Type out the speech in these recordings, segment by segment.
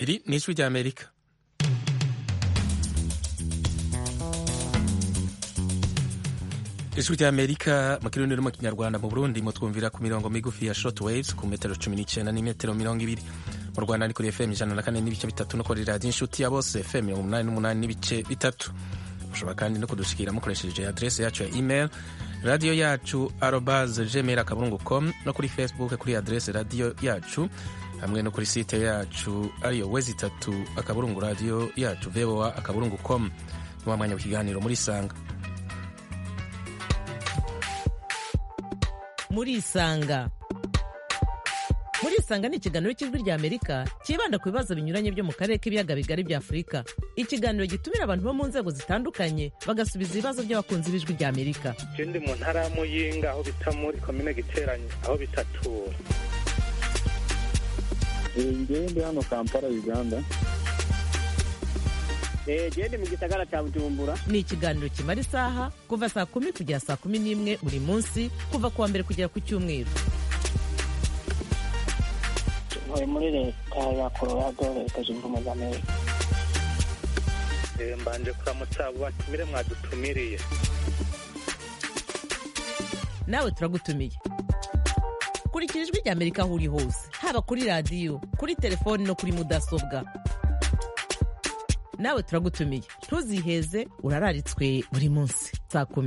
iri ni ijwi rya amerika ijwi rya amerika mu kirundi no mu kinyarwanda mu burundi mutwumvira ku mirongo migufi ya short waves ku metero cumi n'icyenda n'imetero mirongo ibiri mu rwanda ni kuri fm ijana na kane n'ibice bitatu no kuri radiyo inshuti ya bose fm mirongo umunani n'umunani n'ibice bitatu mushobora kandi no kudushikira mukoresheje adrese yacu ya email radiyo yacu arobase gmail akaburungu com no kuri facebook kuri adrese radiyo yacu hamwe no kuri site yacu ariyo wezi itatu akaburungu radiyo yacu voa akaburungu com ni wa mwanya w'ikiganiro muri sanga muri isanga muri isanga ni ikiganiro cy'ijwi rya amerika cyibanda ku bibazo binyuranye byo mu karere k'ibiyaga bigari bya afurika ikiganiro gitumira abantu bo mu nzego zitandukanye bagasubiza ibibazo by'abakunzi b'ijwi rya amerika ndi mu ntara ya muyinga aho bita muri komine giteranye aho bitatura ngewe ndi hano kampala uganda gende mu gisagara cya bujumbura ni ikiganiro kimara isaha kuva saa kumi kugera saa kumi n'imwe buri munsi kuva ku wa mbere kugera ku cyumweru ntuye muri leta ya colorado leta zunze ubumwe za amerika mbanje kuramutsa abo batumire mwadutumiriye nawe turagutumiye kurikira ijwi rya amerika aho uri hose haba kuri radiyo kuri telefoni no kuri mudasobwa nawe turagutumiye ntuziheze urararitswe buri munsi saa kumi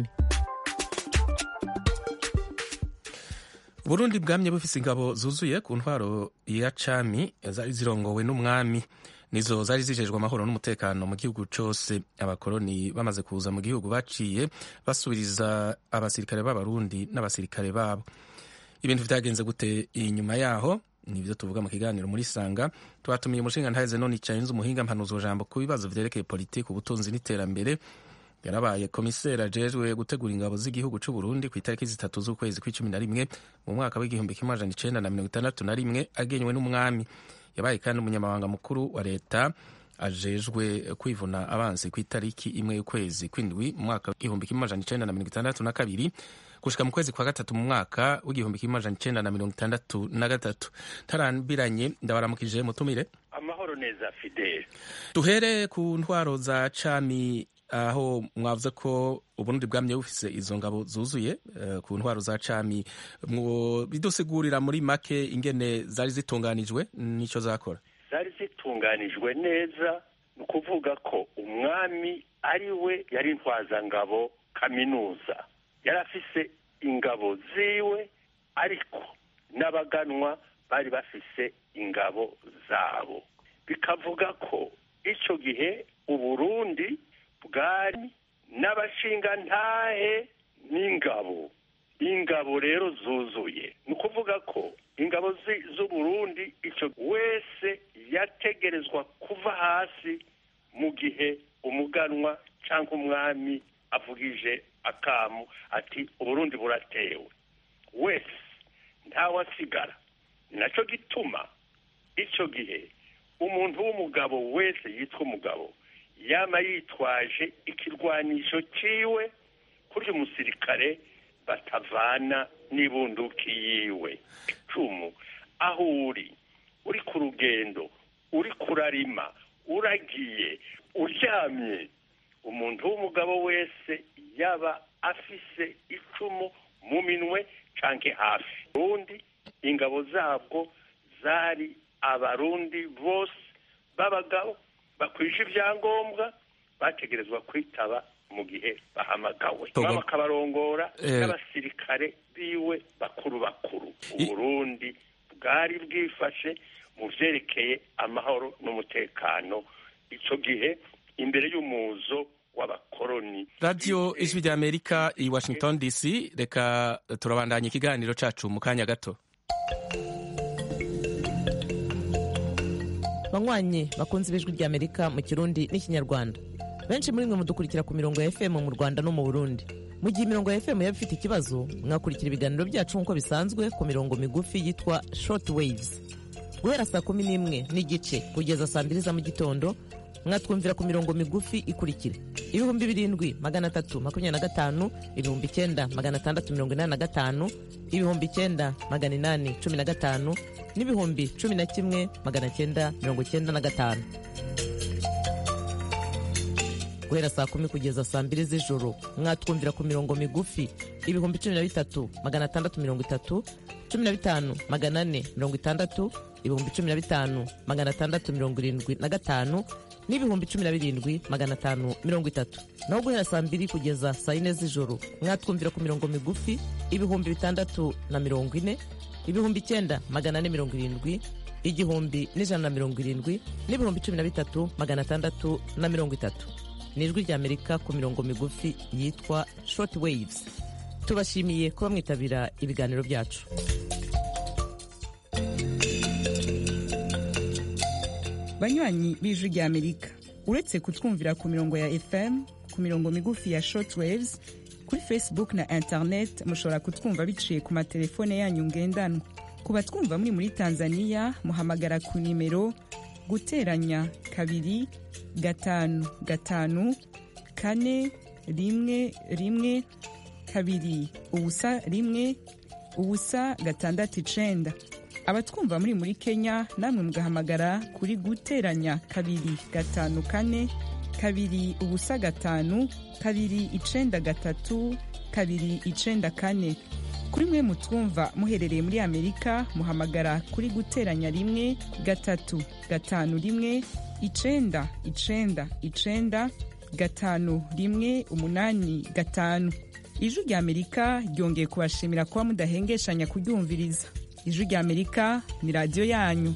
Burundi bwamye bufise ingabo zuzuye ku ntwaro ya cami zari zirongowe n'umwami nizo zari zijejwe amahoro n'umutekano mu gihugu cose abakoroni bamaze kuza mu gihugu baciye basubiriza abasirikare b'abarundi n'abasirikare babo ibintu vyagenze gute inyuma yaho nivyo tuvuga mu kiganiro muri sanga twatumiye umushinga ntaheze none icayenze umuhinga mpanuzo jambo ku bibazo vyerekeye politiki ubutunzi n'iterambere yarabaye komiseri ajejwe gutegura ingabo z'igihugu c'u Burundi ku itariki zitatu z'ukwezi kw'icumi na rimwe mu mwaka w'igihumbi kimwe amajana icenda na mirongo itandatu na rimwe agenywe n'umwami yabaye kandi umunyamabanga mukuru wa leta ajejwe kwivuna abansi ku itariki imwe y'ukwezi kw'indwi mu mwaka w'igihumbi kimwe amajana icenda na mirongo itandatu na kabiri gushika mu kwezi kwa gatatu mu mwaka w'igihumbi kimwe amajana icenda na mirongo itandatu na gatatu tarambiranye ndabaramukije mutumire amahoro neza fidele duhere ku ntwaro za cami aho mwavuze ko uburundi bwamye bufise izo ngabo zuzuye uh, ku ntwaro za cami bidusigurira muri make ingene zari zitunganijwe nico zakora zari zitunganijwe neza ni ukuvuga ko umwami ari we yari intwazangabo kaminuza yari afise ingabo ziwe ariko n'abaganwa bari bafise ingabo zabo bikavuga ko icyo gihe uburundi bwari n'abashingantahe n'ingabo ingabo rero zuzuye ni ukuvuga ko ingabo z'uburundi icyo wese yategerezwa kuva hasi mu gihe umuganwa cyangwa umwami avugije akamu ati uburundi buratewe wese ntawasigara ni nacyo gituma icyo gihe umuntu w'umugabo wese yitwa umugabo yaba yitwaje ikirwanisho cyiwe kurya umusirikare batavana n'ibunduki yiwe icumu aho uri uri ku rugendo uri kurarima uragiye uryamye umuntu w'umugabo wese yaba afise icumu mu minwe canke hafi ubundi ingabo zabwo zari abarundi bose b'abagabo bakwije ibyangombwa bategerezwa kwitaba mu gihe bahamagawe bakabarongora n'abasirikare biwe bakuru bakuru uburundi bwari bwifashe mu vyerekeye amahoro n'umutekano ico gihe imbere y'umuzo w'abakoroni radiyo ijwi rya amerika i washington dc reka turabandanya ikiganiro cacu mu kanya gato banywanyi bakunze ibijwi rya amerika mu kirundi n'ikinyarwanda benshi muri mwe mudukurikira ku mirongo ya fm mu rwanda no mu burundi mu gihe imirongo ya fm yaba ifite ikibazo mwakurikira ibiganiro byacu nk'uko bisanzwe ku mirongo migufi yitwa short waves guhera saa kumi n'imwe n'igice kugeza saa mbiri za mu gitondo mwatwumvira ku mirongo migufi ikurikira ibihumbi birindwi magana atatu makumyabiri na gatanu ibihumbi icyenda magana atandatu mirongo inani na gatanu ibihumbi icyenda magana inani cumi na gatanu n'ibihumbi cumi na kimwe magana cyenda mirongo cyenda na gatanu guhera saa kumi kugeza saa mbiri z'ijoro mwatwumvira ku mirongo migufi ibihumbi cumi na bitatu magana atandatu mirongo itatu cumi na bitanu magana ane mirongo itandatu ibihumbi cumi na bitanu magana atandatu mirongo irindwi na gatanu n'ibihumbi cumi na birindwi magana atanu mirongo itatu naho guhera saa mbiri kugeza saa yine z'ijoro mwatwumvira ku mirongo migufi ibihumbi bitandatu na mirongo ine ibihumbi icyenda magana ane mirongo irindwi igihumbi n'ijana na mirongo irindwi n'ibihumbi cumi na bitatu magana atandatu na mirongo itatu ni ijwi ry'amerika ku mirongo migufi yitwa short waves tubashimiye kuba mwitabira ibiganiro byacu banywanyi b'ijwi ry'amerika uretse kutwumvira ku mirongo ya fm ku mirongo migufi ya short waves kuri facebook na internet mushobora kutwumva biciye ku matelefone yanyu ngendanwa ku batwumva muri muri tanzania muhamagara ku nimero guteranya kabiri gatanu gatanu kane rimwe rimwe kabiri ubusa rimwe ubusa gatandatu icenda abatwumva muri muri kenya namwe mugahamagara kuri guteranya kabiri gatanu kane kabiri ubusa gatanu kabiri icenda gatatu kabiri icenda kane kuri mwe mutwumva muherereye muri amerika muhamagara kuri guteranya rimwe gatatu gatanu rimwe icenda icenda icenda gatanu rimwe umunani gatanu ijwi rya amerika ryongeye kubashimira kuba mudahengeshanya kuryumviriza ijwi rya amerika ni radiyo yanyu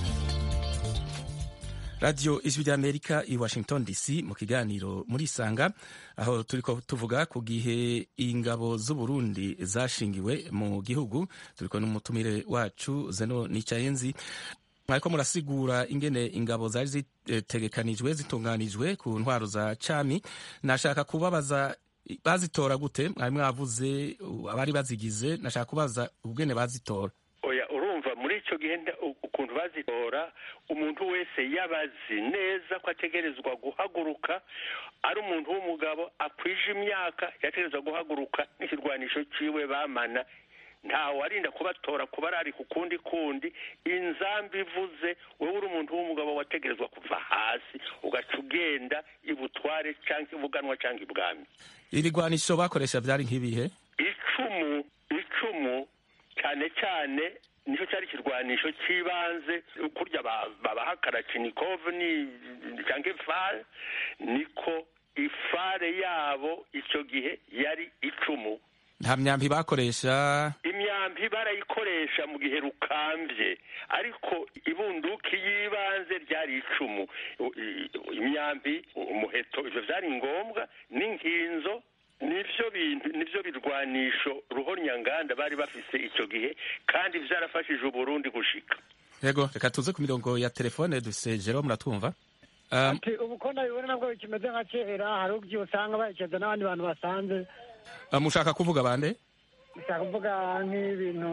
radiyo ijwi ry'amerika i washington dc mu kiganiro muri isanga aho turi ko tuvuga ku gihe ingabo z'uburundi zashingiwe mu gihugu turi ko n'umutumire wacu zeno nicayenzi mwariko murasigura ingene ingabo zari zitegekanijwe zitunganijwe ku ntwaro za cami nashaka kubabaza bazitora gute mwari mwavuze abari bazigize nashaka kubaza ubwene bazitora oya urumva muri icyo gihe ukuntu bazitora umuntu wese yabazi neza ko ategerezwa guhaguruka ari umuntu w'umugabo akwije imyaka yategerezwa guhaguruka n'ikirwanisho ciwe bamana ntawe warinda kubatora kuba ari ku kundi kundi inzambi ivuze wowe uri umuntu w'umugabo wategerezwa kuva hasi ugaca ugenda ibutware cyangwa ibuganwa cyangwa ibwami ibigwanisho bakoresha byari nk'ibihe icumu icumu cyane cyane nicyo cyari ikirwanisho cy'ibanze kurya babaha karacinikove ni cyangwa ifare niko ifare yabo icyo gihe yari icumu nta myambi bakoresha imyambi barayikoresha mu gihe rukambye ariko ibunduki y'ibanze ryari icumu imyambi umuheto ibyo byari ngombwa n'inkinzo nivyo bintu nivyo birwanisho ruhonyanganda bari bafise icyo gihe kandi vyarafashije uburundi gushika yego reka tuze ku mirongo ya telefone dufise jero muratwumva um, ati ubu ko nabibona nabwo kimeze nka kera hari ubwo usanga bayicaza n'abandi bantu basanze mushaka kuvuga bande ushaka kuvuga nk'ibintu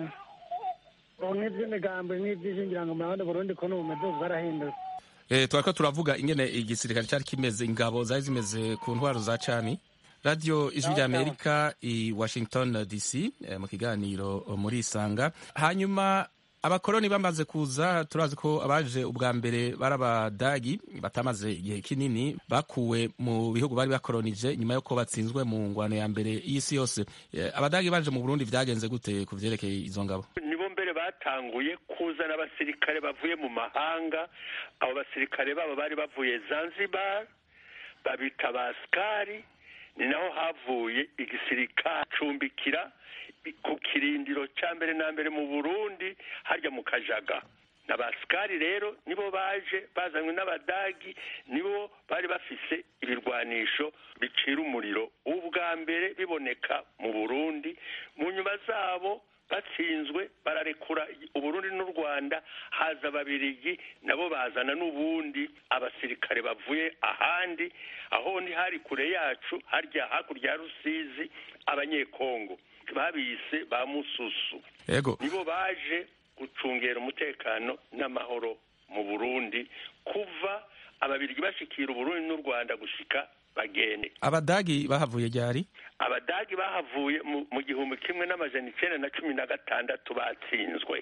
nk'iby'imigambo nk'iby'ishingira ngo murabona burundi ko n'ubumeze bwarahindutse eh twariko turavuga ingene igisirikare cyari kimeze ingabo zari zimeze ku ntwaro za cami radio ijwi rya amerika i washington dc eh, mu kiganiro muri isanga hanyuma abakoroni bamaze kuza turazi ko abaje ubwa mbere bari abadagi batamaze igihe kinini bakuwe mu bihugu bari bakoronije nyuma y'uko batsinzwe mu ngwano ya mbere y'isi yose abadagi baje mu burundi vyagenze gute ku vyerekeye izo ngabo nibo mbere batanguye kuzana abasirikare bavuye mu mahanga abo basirikare babo bari bavuye zanzibar babita basikari ni naho havuye igisirikare cumbikira ku kirindiro cya mbere na mbere mu burundi harya mu kajaga na basikari rero nibo baje bazanywe n'abadagi nibo bari bafise ibirwanisho bicira umuriro ubwa mbere biboneka mu burundi mu nyuma zabo batsinzwe bararekura uburundi n'u rwanda haza ababirigi nabo bazana n'ubundi abasirikare bavuye ahandi aho ni hari kure yacu harya hakurya ya rusizi abanyekongo babise ba mususu yego nibo baje gucungera umutekano n'amahoro mu burundi kuva ababirigi bashikira uburundi n'u rwanda gushika bagende abadagi bahavuye ryari abadagi bahavuye mu gihumbi kimwe n'amajana icenda na cumi na gatandatu batsinzwe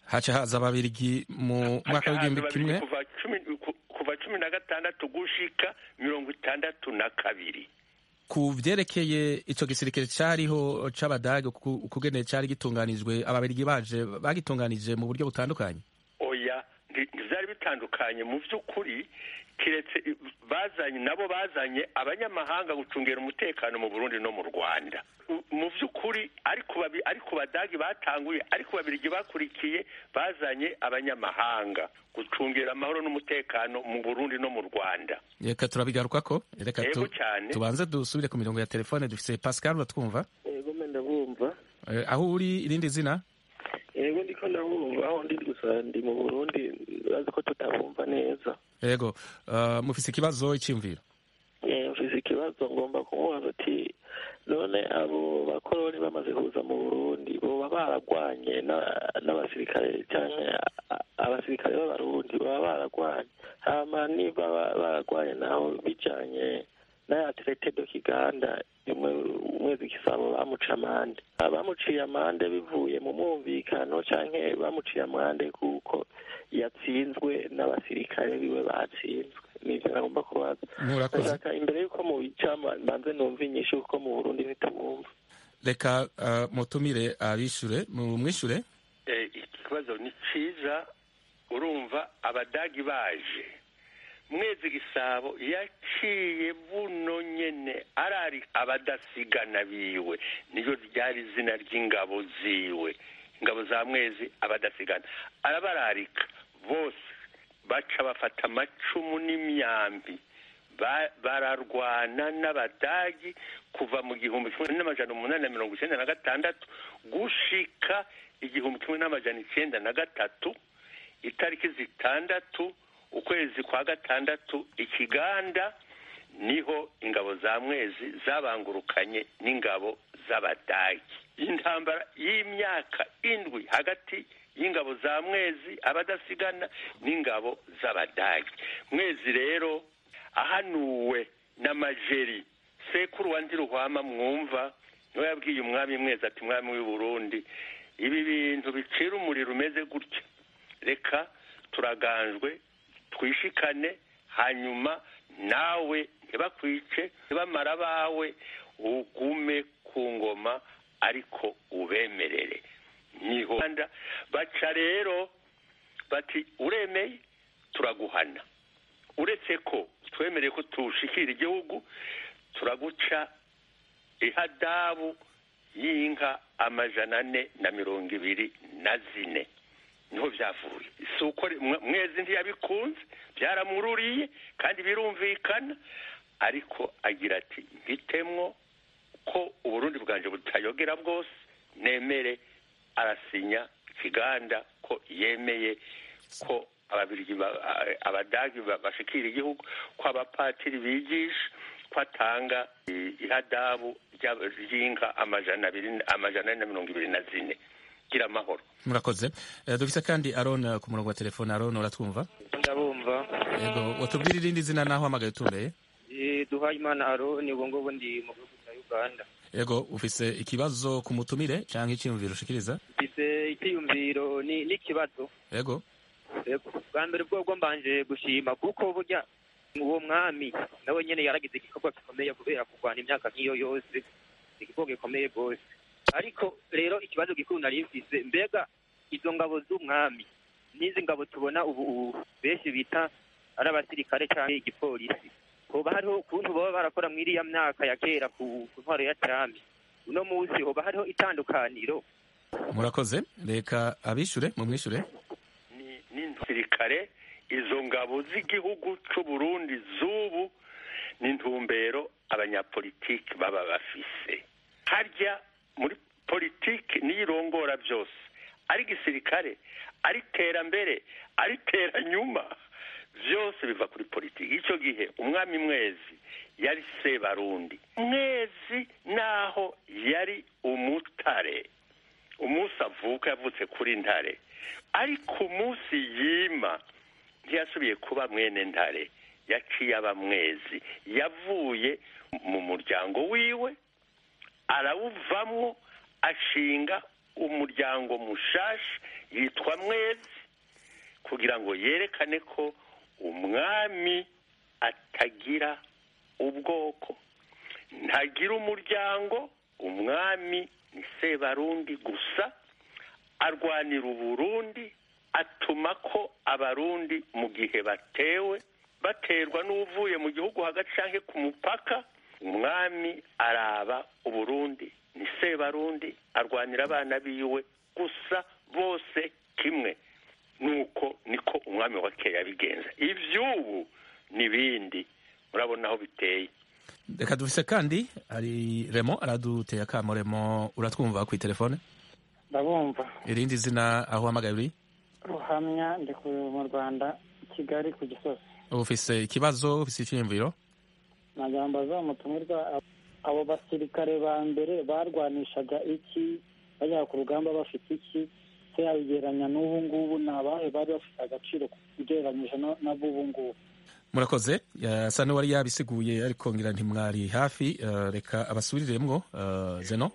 haca haza ababirigi mu mwaka w'igihumbi Hakaza kimwe babiri kuva cumi ku- kuva cumi na gatandatu gushika mirongo itandatu na kabiri ku vyerekeye ico gisirikare cariho c'abadage ku- ukugene cari gitunganijwe ababirigi baje bagitunganije mu buryo butandukanye oya nti- ntivyari bitandukanye mu vy'ukuri kiretse i- bazanye nabo bazanye abanyamahanga gucungera umutekano mu burundi no mu rwanda U- mu vy'ukuri ariko babi- ariko badagi batanguye ariko babirigi bakurikiye bazanye abanyamahanga gucungera amahoro n'umutekano mu burundi no mu rwanda reka turabigarukako reka Yego tu- cyane. tubanze dusubire ku mirongo ya telefone dufise pascal uratwumva yego mbe ndabumva Eh, aho uri irindi zina yego ndiko ndabumva aho ndi gusa ndi mu burundi bazi ko tutabumva neza yego uh, mufise ikibazo iciyumviro Eh, mfise ikibazo ngomba kumubaza ati none abo bakoroni bamaze kuza mu burundi boba baragwanye na- n'abasirikare canke a- abasirikare b'abarundi baba baragwanye hama niba ba- baragwanye naho bijanye n'aya traité de kiganda imwe umwezi gisabo bamuca amande bamuciye amande bivuye mu mwumvikano canke bamuciye amande kuko yatsinzwe n'abasirikare biwe batsinzwe nivyo nagomba kubaza murakoze ndashaka imbere y'uko mubica mbanze numva inyishu kuko mu burundi ntitumwumva reka uh, mutumire abishure mumwishure Eh, ikibazo ni cyiza urumva abadagi baje mwezi gisabo yaciye buno nyene arari abadasigana biwe niyo ryari izina ry'ingabo ziwe ingabo za mwezi abadasigana arabararika bose baca bafata amacumu n'imyambi Ba- bararwana n'abadagi kuva mu gihumbi kimwe n'amajana umunani na mirongo icyenda na gatandatu gushika igihumbi kimwe n'amajana icyenda na gatatu itariki zitandatu ukwezi kwa gatandatu ikiganda niho ingabo za mwezi zabangurukanye n'ingabo z'abadagi intambara y'imyaka indwi hagati y'ingabo za mwezi abadasigana n'ingabo z'abadagi mwezi rero ahanuwe n'amajeri sekuru wa ndiruhwama mwumva niwe yabwiye umwami mwezi ati mwami w'i burundi ibi bintu bicira umuriro umeze gutya reka turaganjwe twishikane hanyuma nawe ntibakwice ntibamara abawe ugume ku ngoma ariko ubemerere niho baca rero bati uremeye turaguhana uretse ko twemereye ko tushikira igihugu turaguca ihadabu y'inka amajana ane na mirongo ibiri na zine niho byavuye si uko mwezi ntiyabikunze byaramururiye kandi birumvikana ariko agira ati mbitemwo ko uburundi bwanjye butayogera bwose nemere arasinya ikiganda ko yemeye ko ababirigi abadagi bashikira igihugu ko abapatiri bigisha ko atanga ihadabu ry'inka amajana abiri amajana ane na mirongo ibiri na zine gira amahoro murakoze dufise kandi aron ku murongo wa telefone aron uratwumva ndabumva yego watubwira irindi zina naho hamagaye utumbereye duhaye imana aron ubu ngubu ndi mu gihugu cya uganda yego ufise ikibazo ku mutumire cyangwa icyiyumviro ushikiriza mfise icyiyumviro n'ikibazo yego bwa mbere bwo mbanje gushima kuko burya uwo mwami nawe nyine yaragize igikorwa gikomeye kubera kurwana imyaka nk'iyo yose igikorwa gikomeye rwose ariko rero ikibazo gikuru nari mfise mbega izo ngabo z'umwami n'izi ngabo tubona ubu benshi bita ari abasirikare cyangwa igipolisi hoba hariho ukuntu baba barakora muri iriya myaka ya kera ku ntwaro ya cyami uno munsi hoba hariho itandukaniro murakoze reka abishure mumwishure n'intusirikare izo ngabo z'igihugu c'uburundi z'ubu n'intumbero abanyapolitiki baba bafise harya muri politiki niyo irongora byose ari gisirikare ari terambere ari teranyuma byose biva kuri politiki icyo gihe umwami mwezi yari sebarundi mwezi naho yari umutare umunsi avuka yavutse kuri ntare ariko umunsi yima ntiyasubiye kuba mwene ntare yaciye aba mwezi yavuye mu muryango wiwe arawuvamwo ashinga umuryango mushasha yitwa mwezi kugira ngo yerekane ko umwami atagira ubwoko ntagira umuryango umwami ni sebarundi gusa arwanira uburundi atuma ko abarundi mu gihe batewe baterwa n'uvuye mu gihugu hagati cyangwa ku mupaka umwami araba uburundi ni sebarundi arwanira abana biwe gusa bose kimwe nuko niko umwami wa kera yabigenza iby'ubu n'ibindi murabona aho biteye reka dufise kandi hari remo araduteye akamo remo uratwumva ku telefone ndabumva irindi zina aho uhamagaye uri ruhamya ndi mu rwanda kigali ku gisozi ufise ikibazo ufise icyiyumviro nagambo za mutumirwa abo basirikare ba mbere barwanishaga iki bajya ku rugamba bafite iki se yabigereranya n'ubu ngubu ni abahe bari bafite agaciro ugereranyije n'ab'ubu ngubu murakoze asa n'uwari yabisiguye ariko ngira ntimwari hafi reka abasubiriremwo zeno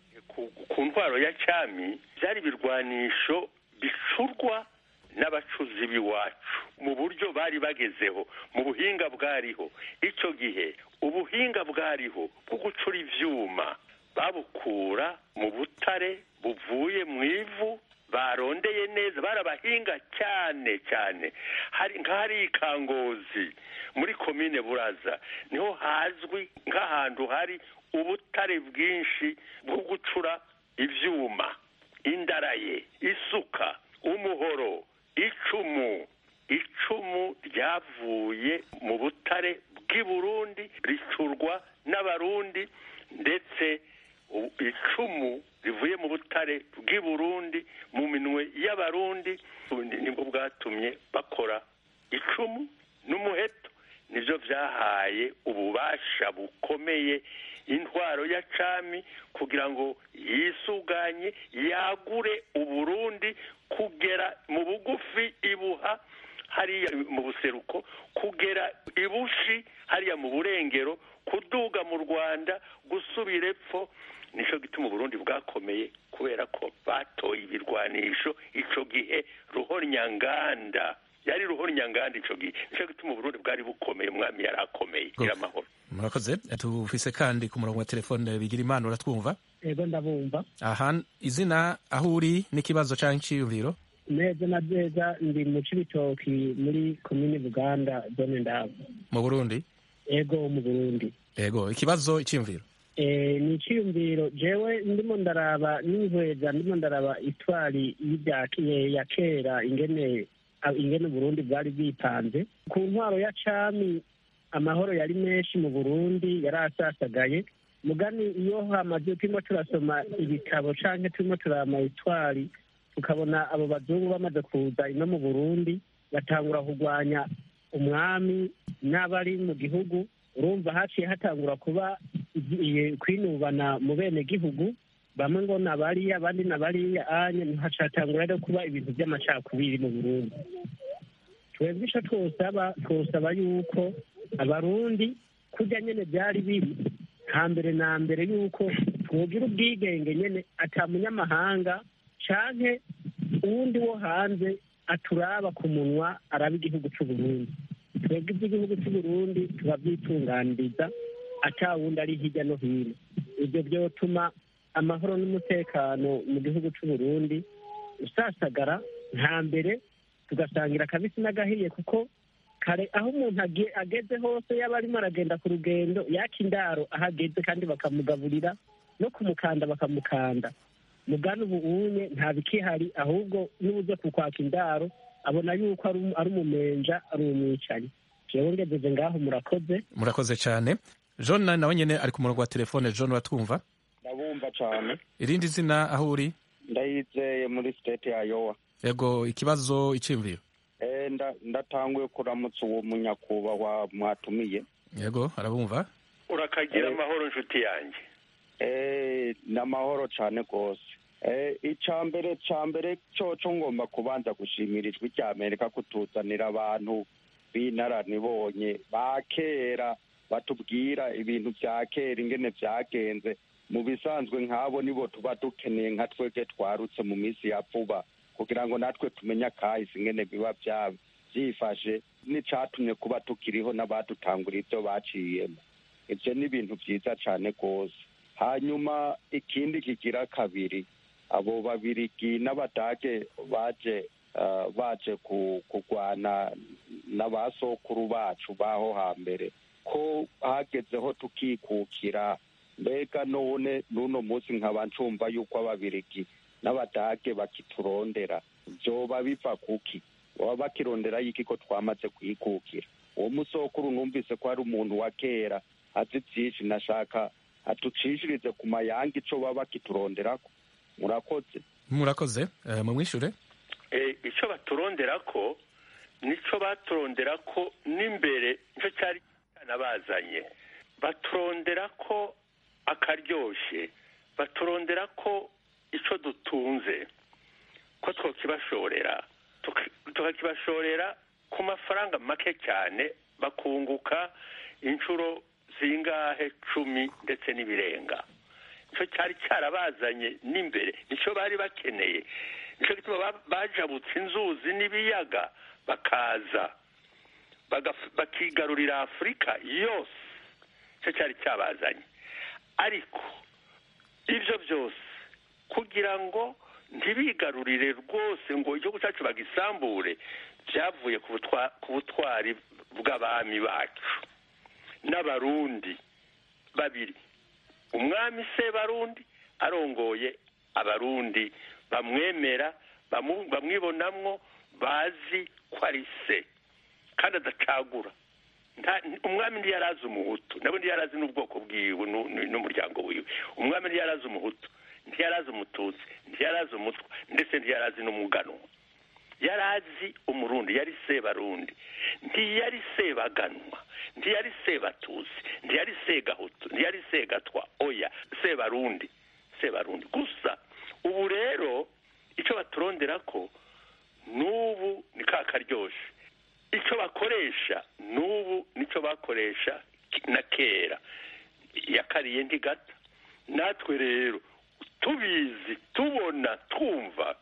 ku ntwaro ya cyami byari ibirwanisho bicurwa n'abacuzi b'iwacu mu buryo bari bagezeho mu buhinga bwariho icyo gihe ubuhinga bwariho bwo gucura ibyuma babukura mu butare buvuye mu ivu barondeye neza barabahinga cyane cyane hari nk'ahari ikangozi muri komine buraza niho hazwi nk'ahantu hari ubutare bwinshi bwo gucura ibyuma indaraye isuka umuhoro icumu icumu ryavuye mu butare bw'i burundi ricurwa n'abarundi ndetse icumu rivuye mu butare bw'i burundi mu minwe y'abarundi nibwo bwatumye bakora icumu n'umuheto nibyo byahaye ububasha bukomeye intwaro ya cami kugira ngo yisuganye yagure uburundi kugera mu bugufi ibuha hariya mu buseruko kugera ibushi hariya mu burengero kuduga mu rwanda gusubira epfo nicyo gituma uburundi bwakomeye kubera ko batoye ibirwanisho icyo gihe ruhonyanganda yari ruhonyanganda icyo gihe nicyo gituma uburundi bwari bukomeye umwami yari akomeye gira amahoro murakoze tufise kandi ku murongo wa telefone bigira imana uratwumva yego ndabumva aha izina aho uri n'ikibazo cyangwa icyiyumviro neza na neza ndi mu cibitoki muri komini buganda zone ndabo mu burundi yego mu burundi yego ikibazo icyiyumviro ni icyiyumviro jewe ndimo ndaraba n'inkweza ndimo ndaraba itwari ya kera ingene ingene uburundi bwari bwipanze ku ntwaro ya cami amahoro yari menshi mu burundi yari asasagaye mugani iyo hamaze turimo turasoma ibitabo canke turimo turama itwari tukabona abo bazungu bamaze kuza ino mu burundi batangura kurwanya umwami n'abari mu gihugu urumva haciye hatangura kuba kwinubana mu bene gihugu bamwe ngo nabariya abandi nabariya anye hacatangura rero kuba ibintu by'amacakubiri mu burundi twebwe ico twosaba twosaba yuko abarundi kurya nyene byari biri hambere na mbere yuko twogira ubwigenge nyene ata munyamahanga canke uwundi wo hanze aturaba ku munwa araba igihugu c'uburundi twebwe iby'igihugu c'uburundi turabyitunganiriza ata wundi ari hirya no hino ibyo byotuma amahoro n'umutekano mu gihugu c'uburundi usasagara nta mbere tugasangira akabisi n'agahiye kuko kare aho umuntu ageze hose yaba arimo aragenda ku rugendo yaka indaro aho ageze kandi bakamugaburira no kumukanda bakamukanda mugana ubu unye nta bikihari ahubwo n'ubuze kukwaka indaro abona yuko ari umumenja ari umwicanyi jewe ngejeje ngaho murakoze murakoze cyane john nawe nyine ari ku murongo wa telefone john uratwumva ndabumva cyane irindi zina aho uri ndayizeye muri state ya yowa yego ikibazo icyiyumviro ndatanguye kuramutsa uwo munyakubahwa mwatumiye yego arabumva urakagira amahoro inshuti yanjye ni amahoro cyane rwose icya mbere cya mbere cyoco ngomba kubanza gushimira ijwi rya amerika kutuzanira abantu b'inararibonye ba kera batubwira ibintu bya kera ingene byagenze mu bisanzwe nk'abo nibo tuba dukeneye nka twebwe twarutse mu minsi ya vuba kugira ngo natwe tumenye akahise ingene biba bya- byifashe n'icatumye kuba tukiriho n'abadutangura ibyo baciyemo ibyo ni ibintu byiza cyane rwose hanyuma ikindi kigira kabiri abo babirigi n'abadage baje eh, baje ku- kurwana n'abasokuru bacu baho hambere ko hagezeho tukikukira mbega none n'uno munsi nkaba ncumva yuko ababirigi n'abadage bakiturondera vyoba biva kuki baba bakirondera y'iki ko twamaze kwikukira uwo musokuru numvise ko ari umuntu wa kera azi vyinshi nashaka atucishirize ku mayanga ico baba bakituronderako murakoze murakoze eh, mumwishure Eh, icyo baturondera ko nicyo baturondera ko n'imbere nicyo cyari cyanabazanye baturondera ko akaryoshye baturondera ko icyo dutunze ko twakibashorera tuka- tukakibashorera ku mafaranga make cyane bakunguka inshuro zingahe cumi ndetse n'ibirenga nicyo cyari cyarabazanye n'imbere nicyo bari bakeneye nicyo gituma ba- bajabutse inzuzi n'ibiyaga bakaza bagaf- bakigarurira afurika yose nicyo cyari cyabazanye ariko ibyo byose kugira ngo ntibigarurire rwose ngo igihugu cyacu bagisambure byavuye ku butwa- ku butwari bw'abami bacu n'abarundi babiri umwami se barundi arongoye abarundi bamwemera bamu- bamwibonamwo bazi ko ari se kandi adacagura Nta- umwami ntiyarazi umuhutu nabo ntiyarazi n'ubwoko bwiwe nu- nu- n'umuryango wiwe umwami ntiyarazi umuhutu ntiyarazi umututsi ntiyarazi umutwa ndetse ntiyarazi n'umuganwa yarazi umurundi yari sebarundi ntiyari sebaganwa ntiyari sebatusi ntiyari segahutu ntiyari segatwa oya sebarundi sebarundi gusa ubu rero icyo baturondera ko n'ubu ni ka karyoshe icyo bakoresha n'ubu nicyo bakoresha na kera yakariye ntigata natwe rero tubizi tubona twumva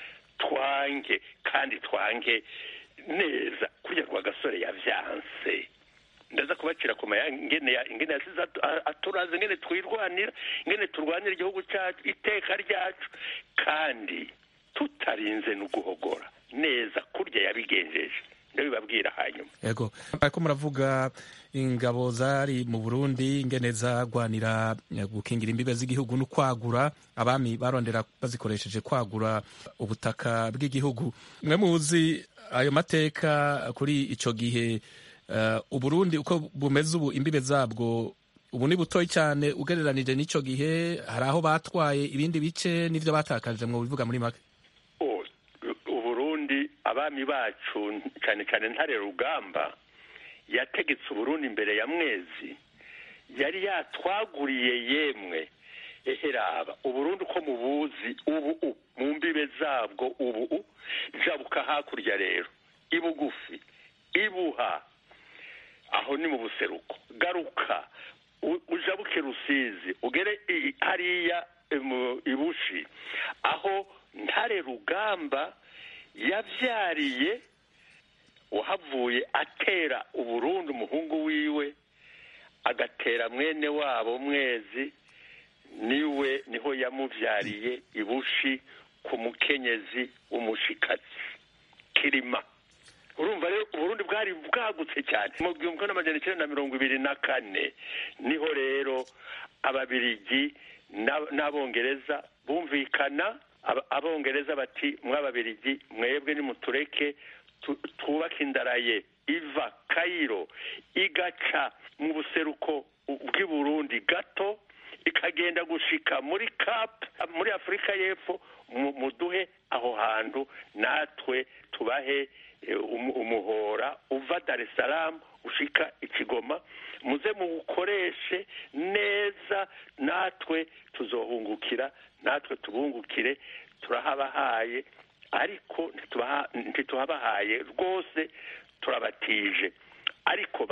twange kandi twange neza kurya rwa gasore yavyanse ndaza kubacira ku maya ingene ya- ingene yasize atu- a- aturaze ingene twirwanira ingene turwanira igihugu cyacu iteka ryacu kandi tutarinze no guhogora neza kurya yabigenjeje ndabibabwira hanyuma yego ariko muravuga ingabo zari mu burundi ingene zagwanira eh, gukingira imbibe z'igihugu no kwagura abami barondera bazikoresheje kwagura ubutaka bw'igihugu mwe muzi ayo mateka kuri ico gihe eh, uburundi uko bumeze ubu imbibe zabwo ubu ni butoyi cyane ugereranije n'ico gihe hari aho batwaye ibindi bice n'ivyo batakaje mu bivuga muri make Oh, uburundi abami bacu cyane cyane ntare rugamba yategetse uburundi imbere ya mwezi yari yatwaguriye yemwe eheraba uburundi uko mubuzi ubu u mu mbibe zabwo ubu u jabuka hakurya rero ibugufi ibuha aho ni mu buseruko garuka u- ujabuke rusizi ugere i- hariya mu ibushi aho ntare rugamba yabyariye uhavuye atera uburundi umuhungu wiwe agatera mwene wabo mwezi niwe niho yamubyariye ibushi ku mukenyezi w'umushikazi kirima urumva rero uburundi bwari bwagutse cyane mu gihumbi kimwe n'amajana icyenda na mirongo ibiri na kane niho rero ababirigi n'ab- n'abongereza bumvikana aba- abongereza bati mw'ababirigi mwebwe nimutureke tu- twubake indaraye iva kayiro igaca mu buseruko bw'i burundi gato ikagenda gushika muri cap muri afurika y'epfo mu- muduhe aho hantu natwe tubahe eh, umu- umuhora uva dar es salaam ushika ikigoma muze muwukoreshe neza natwe tuzohungukira natwe tubungukire turahabahaye ariko ntitubaha- ntituhabahaye rwose turabatije ariko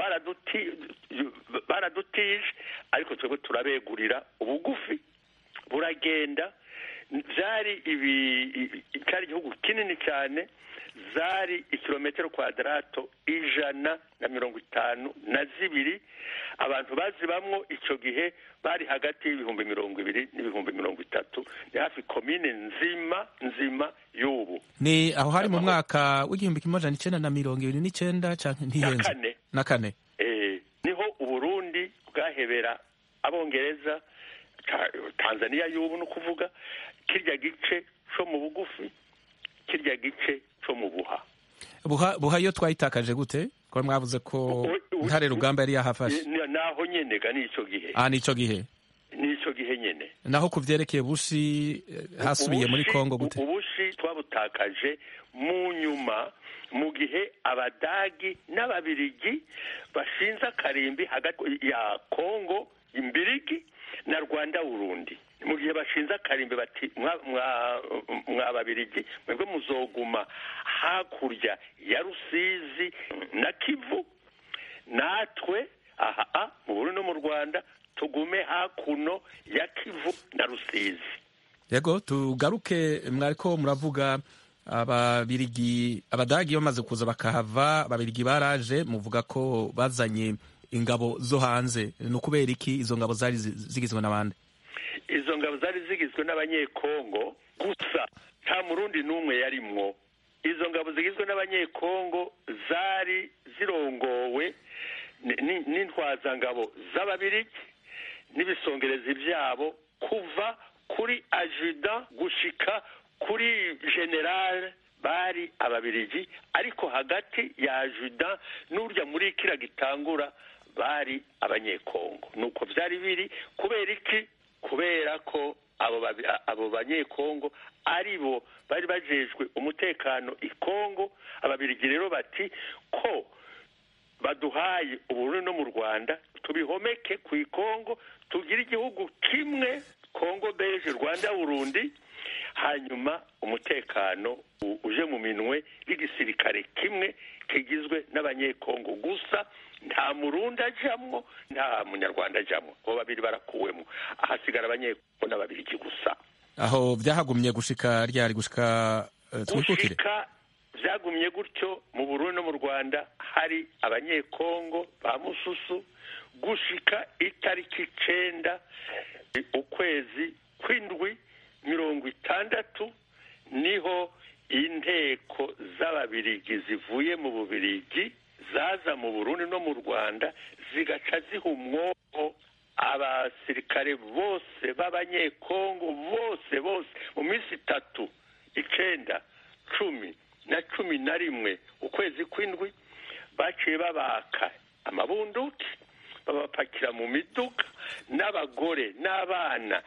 baradutije ariko twebwe turabegurira ubugufi buragenda byari ibi cyari igihugu kinini cyane zari ikilometero kwadarato ijana na mirongo itanu na zibiri abantu bazibamwo icyo gihe bari hagati y'ibihumbi mirongo ibiri n'ibihumbi mirongo itatu ni hafi komine nzima nzima y'ubu ni aho hari mu mwaka w'igihumbi kimwe amajana icyenda na mirongo ibiri n'icyenda cyangwa ntihenze na kane na kane eh, niho uburundi bwahebera abongereza tanzania y'ubu ni ukuvuga kirya gice cyo mu bugufi kirya gice cyo mu buha buha buha iyo twayitakaje gute ko mwavuze ko ntare rugamba yari yahafashe naho nyene ga nicyo gihe ah nicyo gihe nicyo gihe nyene naho ku vyerekeye bushi hasubiye muri kongo gute ubushi twabutakaje mu nyuma mu gihe abadagi n'ababirigi bashinze akarimbi hagati ya kongo imbirigi na rwanda burundi mu gihe bashinze akarimbi bati mwa babirigi mwebwe muzoguma hakurya ya rusizi na kivu natwe aha mu burundi no mu rwanda tugume hakuno ya kivu na rusizi yego tugaruke mwariko muravuga ababirigi abadagi bamaze kuza bakahava ababirigi baraje muvuga ko bazanye ingabo zo hanze ni ukubera iki izo ngabo zari zigizwe n'abandi izo ngabo zari zigizwe n'abanyekongo gusa nta murundi n'umwe yarimwo izo ngabo zigizwe n'abanyekongo zari zirongowe n'intwazangabo z'ababirigi n'ibisongerezi byabo kuva kuri ajuda gushika kuri generale bari ababirigi ariko hagati ya ajuda n'urya muri kira gitangura bari abanyekongo nuko byari biri kubera iki kubera ko abo banyekongo ari bo bari bajejwe umutekano i kongo ababirigi rero bati ko baduhaye uburundi no mu rwanda tubihomeke ku ikongo tugire igihugu kimwe kongo beje rwanda burundi hanyuma umutekano uje mu minwe y'igisirikare kimwe kigizwe n'abanyekongo gusa nta murundi ajamwo nta munyarwanda ajamwo abo babiri barakuwemo ahasigara abanyekongo n'ababirigi gusa aho byahagumye gushika ryari gushika twikukire gushika byagumye gutyo mu burundi no mu rwanda hari abanyekongo ba mususu gushika itariki icenda ukwezi kw'indwi mirongo itandatu niho inteko z'ababirigi zivuye mu bubirigi zaza mu burundi no mu rwanda zigaca ziha umwoko abasirikare bose b'abanyekongo bose bose mu minsi itatu icenda cumi na cumi na rimwe ukwezi kw'indwi baciye babaka amabunduki babapakira mu miduga n'abagore n'abana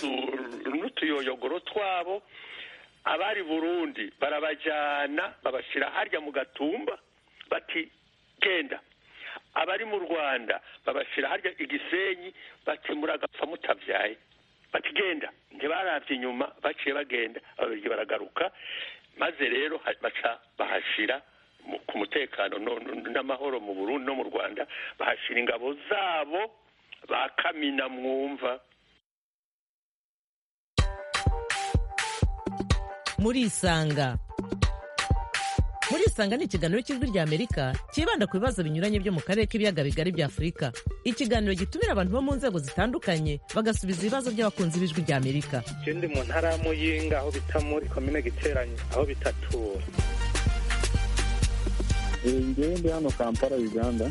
n'utuyoyogoro twabo abari burundi barabajyana babashyira harya mu gatumba bati genda abari mu rwanda babashyira harya igisenyi bati muragapfa mutabyaye bati genda ntibarabye inyuma baciye bagenda ababirigi baragaruka maze rero baca bahashira ku mutekano n'amahoro mu burundi no mu rwanda bahashira ingabo zabo ba kamina mwumva murisanga murisanga ni ikiganiro cy'ijwi rya amerika cyibanda ku bibazo binyuranye byo mu karere k'ibiyaga bigari bya afurika ikiganiro gitumira abantu bo mu nzego zitandukanye bagasubiza ibibazo by'abakunzi b'ijwi rya amerika ikindi mu ntara ya muyinga aho bita muri komine giteranye aho bitatura ngewe ndi hano kampala uganda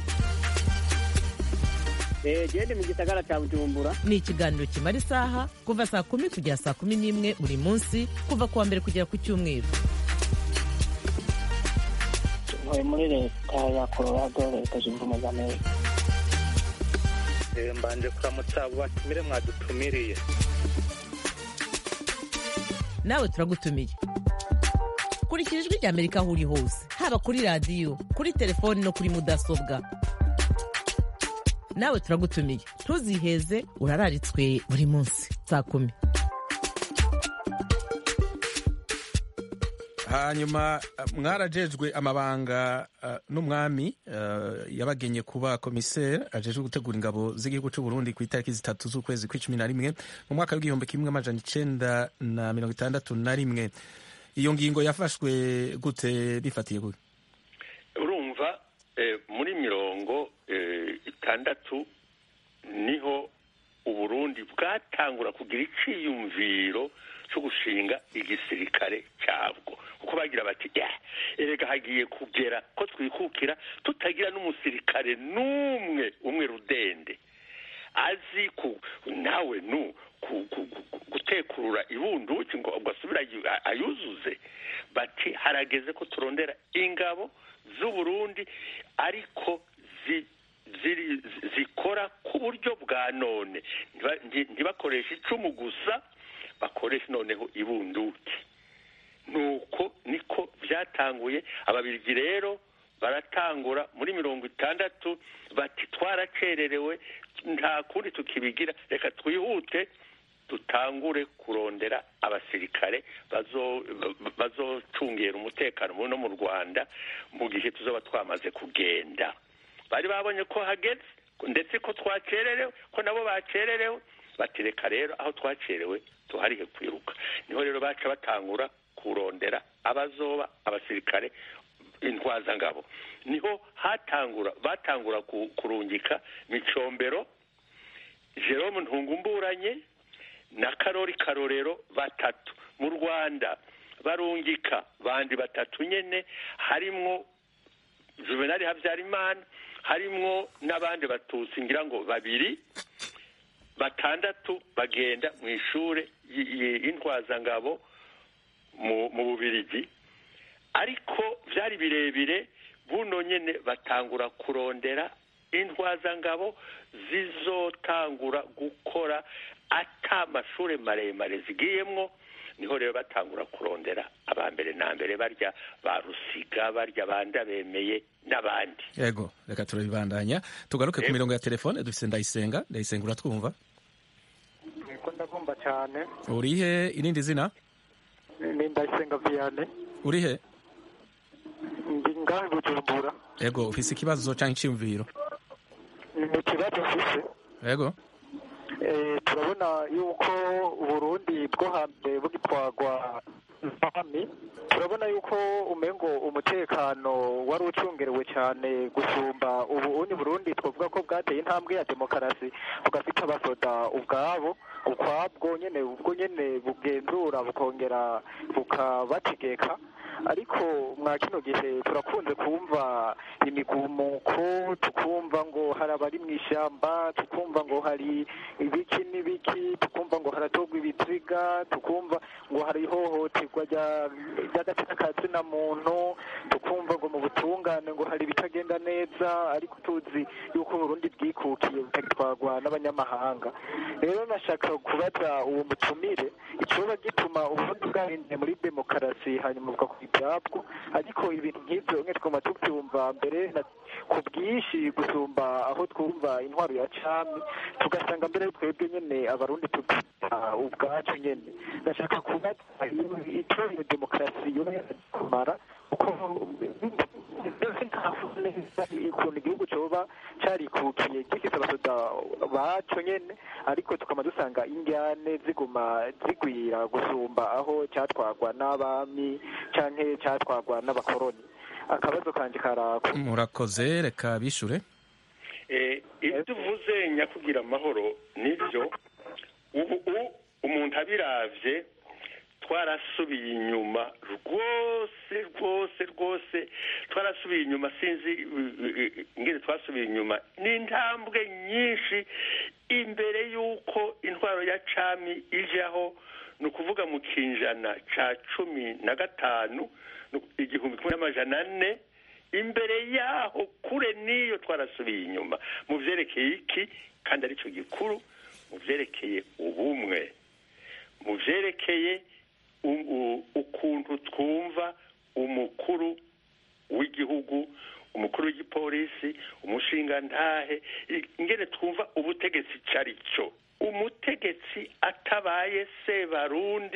gende mu gisagara cya bujumbura ni ikiganiro kimara isaha kuva saa kumi kugera saa kumi n'imwe buri munsi kuva ku wa mbere kugera ku cyumweru ntuye muri leta ya colorado leta zunze ubumwe za amerika mbanje kuramutsa abo batumire mwadutumiriye nawe turagutumiye kurikira ijwi rya amerika aho uri hose haba kuri radiyo kuri telefoni no kuri mudasobwa nawe turagutumiye ntuziheze urararitswe buri munsi saa kumi hanyuma mwarajejwe amabanga uh, n'umwami uh, yabagenye kuba komiseri ajejwe gutegura ingabo z'igihugu cy'u Burundi ku itariki zitatu z'ukwezi kw'icumi na rimwe mu mwaka w'igihumbi kimwe amajana icenda na mirongo itandatu na rimwe iyo ngingo yafashwe gute bifatiye gute urumva eh, muri mirongo eh, itandatu niho uburundi bwatangura kugira iciyumviro cyo gushinga igisirikare cyabwo kuko bagira bati ya erega hagiye kugera ko twikukira tutagira n'umusirikare n'umwe umwe rudende azi ku nawe nu gutekurura ibunduki ngo asubire ayuzuze bati harageze ko turondera ingabo z'uburundi ariko zikora ku buryo bwa none ntibakoreshe icumu gusa bakoresha noneho ibunduki nuko niko byatanguye ababirigi rero baratangura muri mirongo itandatu bati twaracererewe nta kundi tukibigira reka twihute dutangure kurondera abasirikare bazocungera umutekano no mu rwanda mu gihe tuzaba twamaze kugenda bari babonye ko hageze ndetse ko twacererewe ko nabo bacererewe batereka rero aho twacerewe tuharihe kwiruka niho rero baca batangura kurondera abazoba abasirikare intwazangabo niho hatangura batangura kurungika micombero jerome ntungumburanye na karori karorero batatu mu rwanda barungika bandi batatu nyene harimwo juvenali habyarimana harimwo n'abandi batutsi ngira ngo babiri batandatu bagenda mu ishure y'intwazangabo mu bubirigi ariko byari birebire buno nyene batangura kurondera intwazangabo zizotangura gukora ata amashure maremare zigiyemwo niho rero batangura kurondera abambere na mbere barya ba rusiga barya banda bemeye n'abandi yego reka turabibandanya tugaruke ku mirongo ya telefone dufise ndayisenga ndayisenga uratwumva niko ndagomba cyane urihe irindi zina ni ndayisenga viyane urihe ndi ngahe bujumbura yego ufise ikibazo canke iciyumviro ni ikibazo mfise yego turabona yuko uburundi bwo hambere bugitwagwa mpami turabona yuko umengo umutekano wari ucungerewe cyane gusumba ubu uni burundi twavuga ko bwateye intambwe ya demokarasi bugafite abasoda ubwabo ukwabwo nyene ubwo nyene bugenzura bukongera bukabategeka ariko mwa kino gihe turakunze kumva imigumuko tukumva ngo hari abari mu ishyamba tukumva ngo hari ibiki n'ibiki tukumva ngo haratogwa ibiziga tukumva ngo hari ihohoterwa ry'agatsina ka tsina muntu tukumva ngo mu butungane ngo hari ibitagenda neza ariko tuzi yuko Burundi bwikukiye butagitwarwa n'abanyamahanga rero nashaka kubaza uwo mutumire icoba gituma uburundi bwahinduye muri demokarasi hanyuma buka ibyabwo ariko ibintu nk'ibyo mwe twuma tubyumva mbere ku bwinshi gusumba aho twumva intwaro ya cami tugasanga mbere twebwe nyene abarundi tubyita ubwacu nyene ndashaka kubaza icyo iyo demokarasi yoba kumara kuko ukuntu igihugu coba carikukiye gifise abasoda baco nyene ariko tukaba dusanga indyane ziguma zigwira gusumba aho catwagwa n'abami canke catwagwa n'abakoroni akabazo kanje karako murakoze reka bishure ibyo uvuze nyakugira amahoro nibyo ubu umuntu abiravye twarasubiye inyuma rwose rwose rwose twarasubiye inyuma sinzi ingene twasubiye inyuma ni intambwe nyinshi imbere y'uko intwaro ya cami ijaho ni ukuvuga mu kinjana ca cumi na gatanu igihumbi kimwe n'amajana ane imbere yaho kure n'iyo twarasubiye inyuma mu vyerekeye iki kandi aricyo gikuru mu vyerekeye ubumwe mu vyerekeye ukuntu twumva umukuru w'igihugu umukuru w'igipolisi umushingantahe ingene twumva ubutegetsi cari cyo umutegetsi atabaye sebarundi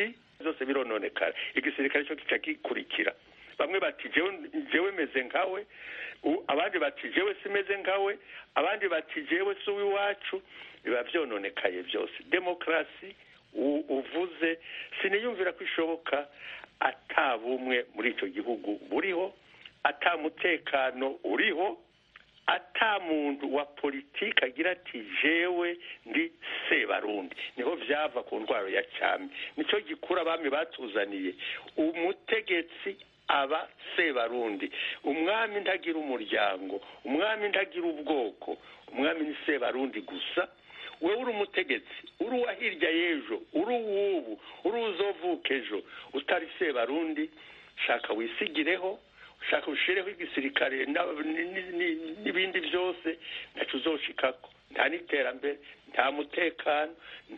zose birononekara igisirikare cyo kica gikurikira bamwe bati jewe meze nkawe abandi bati jewe simeze nkawe abandi bati jewe si uw'iwacu biba byononekaye byose demokarasi uvuze siniyumvira ko ishoboka ata bumwe muri icyo gihugu buriho ata mutekano uriho ata muntu wa politiki agira ati jewe ndi sebarundi niho byava ku ndwara ya cyami nicyo gikura abami batuzaniye umutegetsi aba sebarundi umwami ntagira umuryango umwami ntagira ubwoko umwami ni sebarundi gusa wowe uri umutegetsi uri uwa hirya y'ejo uri uw'ubu uri uzovuka ejo utari sebarundi shaka wisigireho ushaka ushireho igisirikare n'ibindi byose ntacyo uzoshikako nta n'iterambere nta mutekano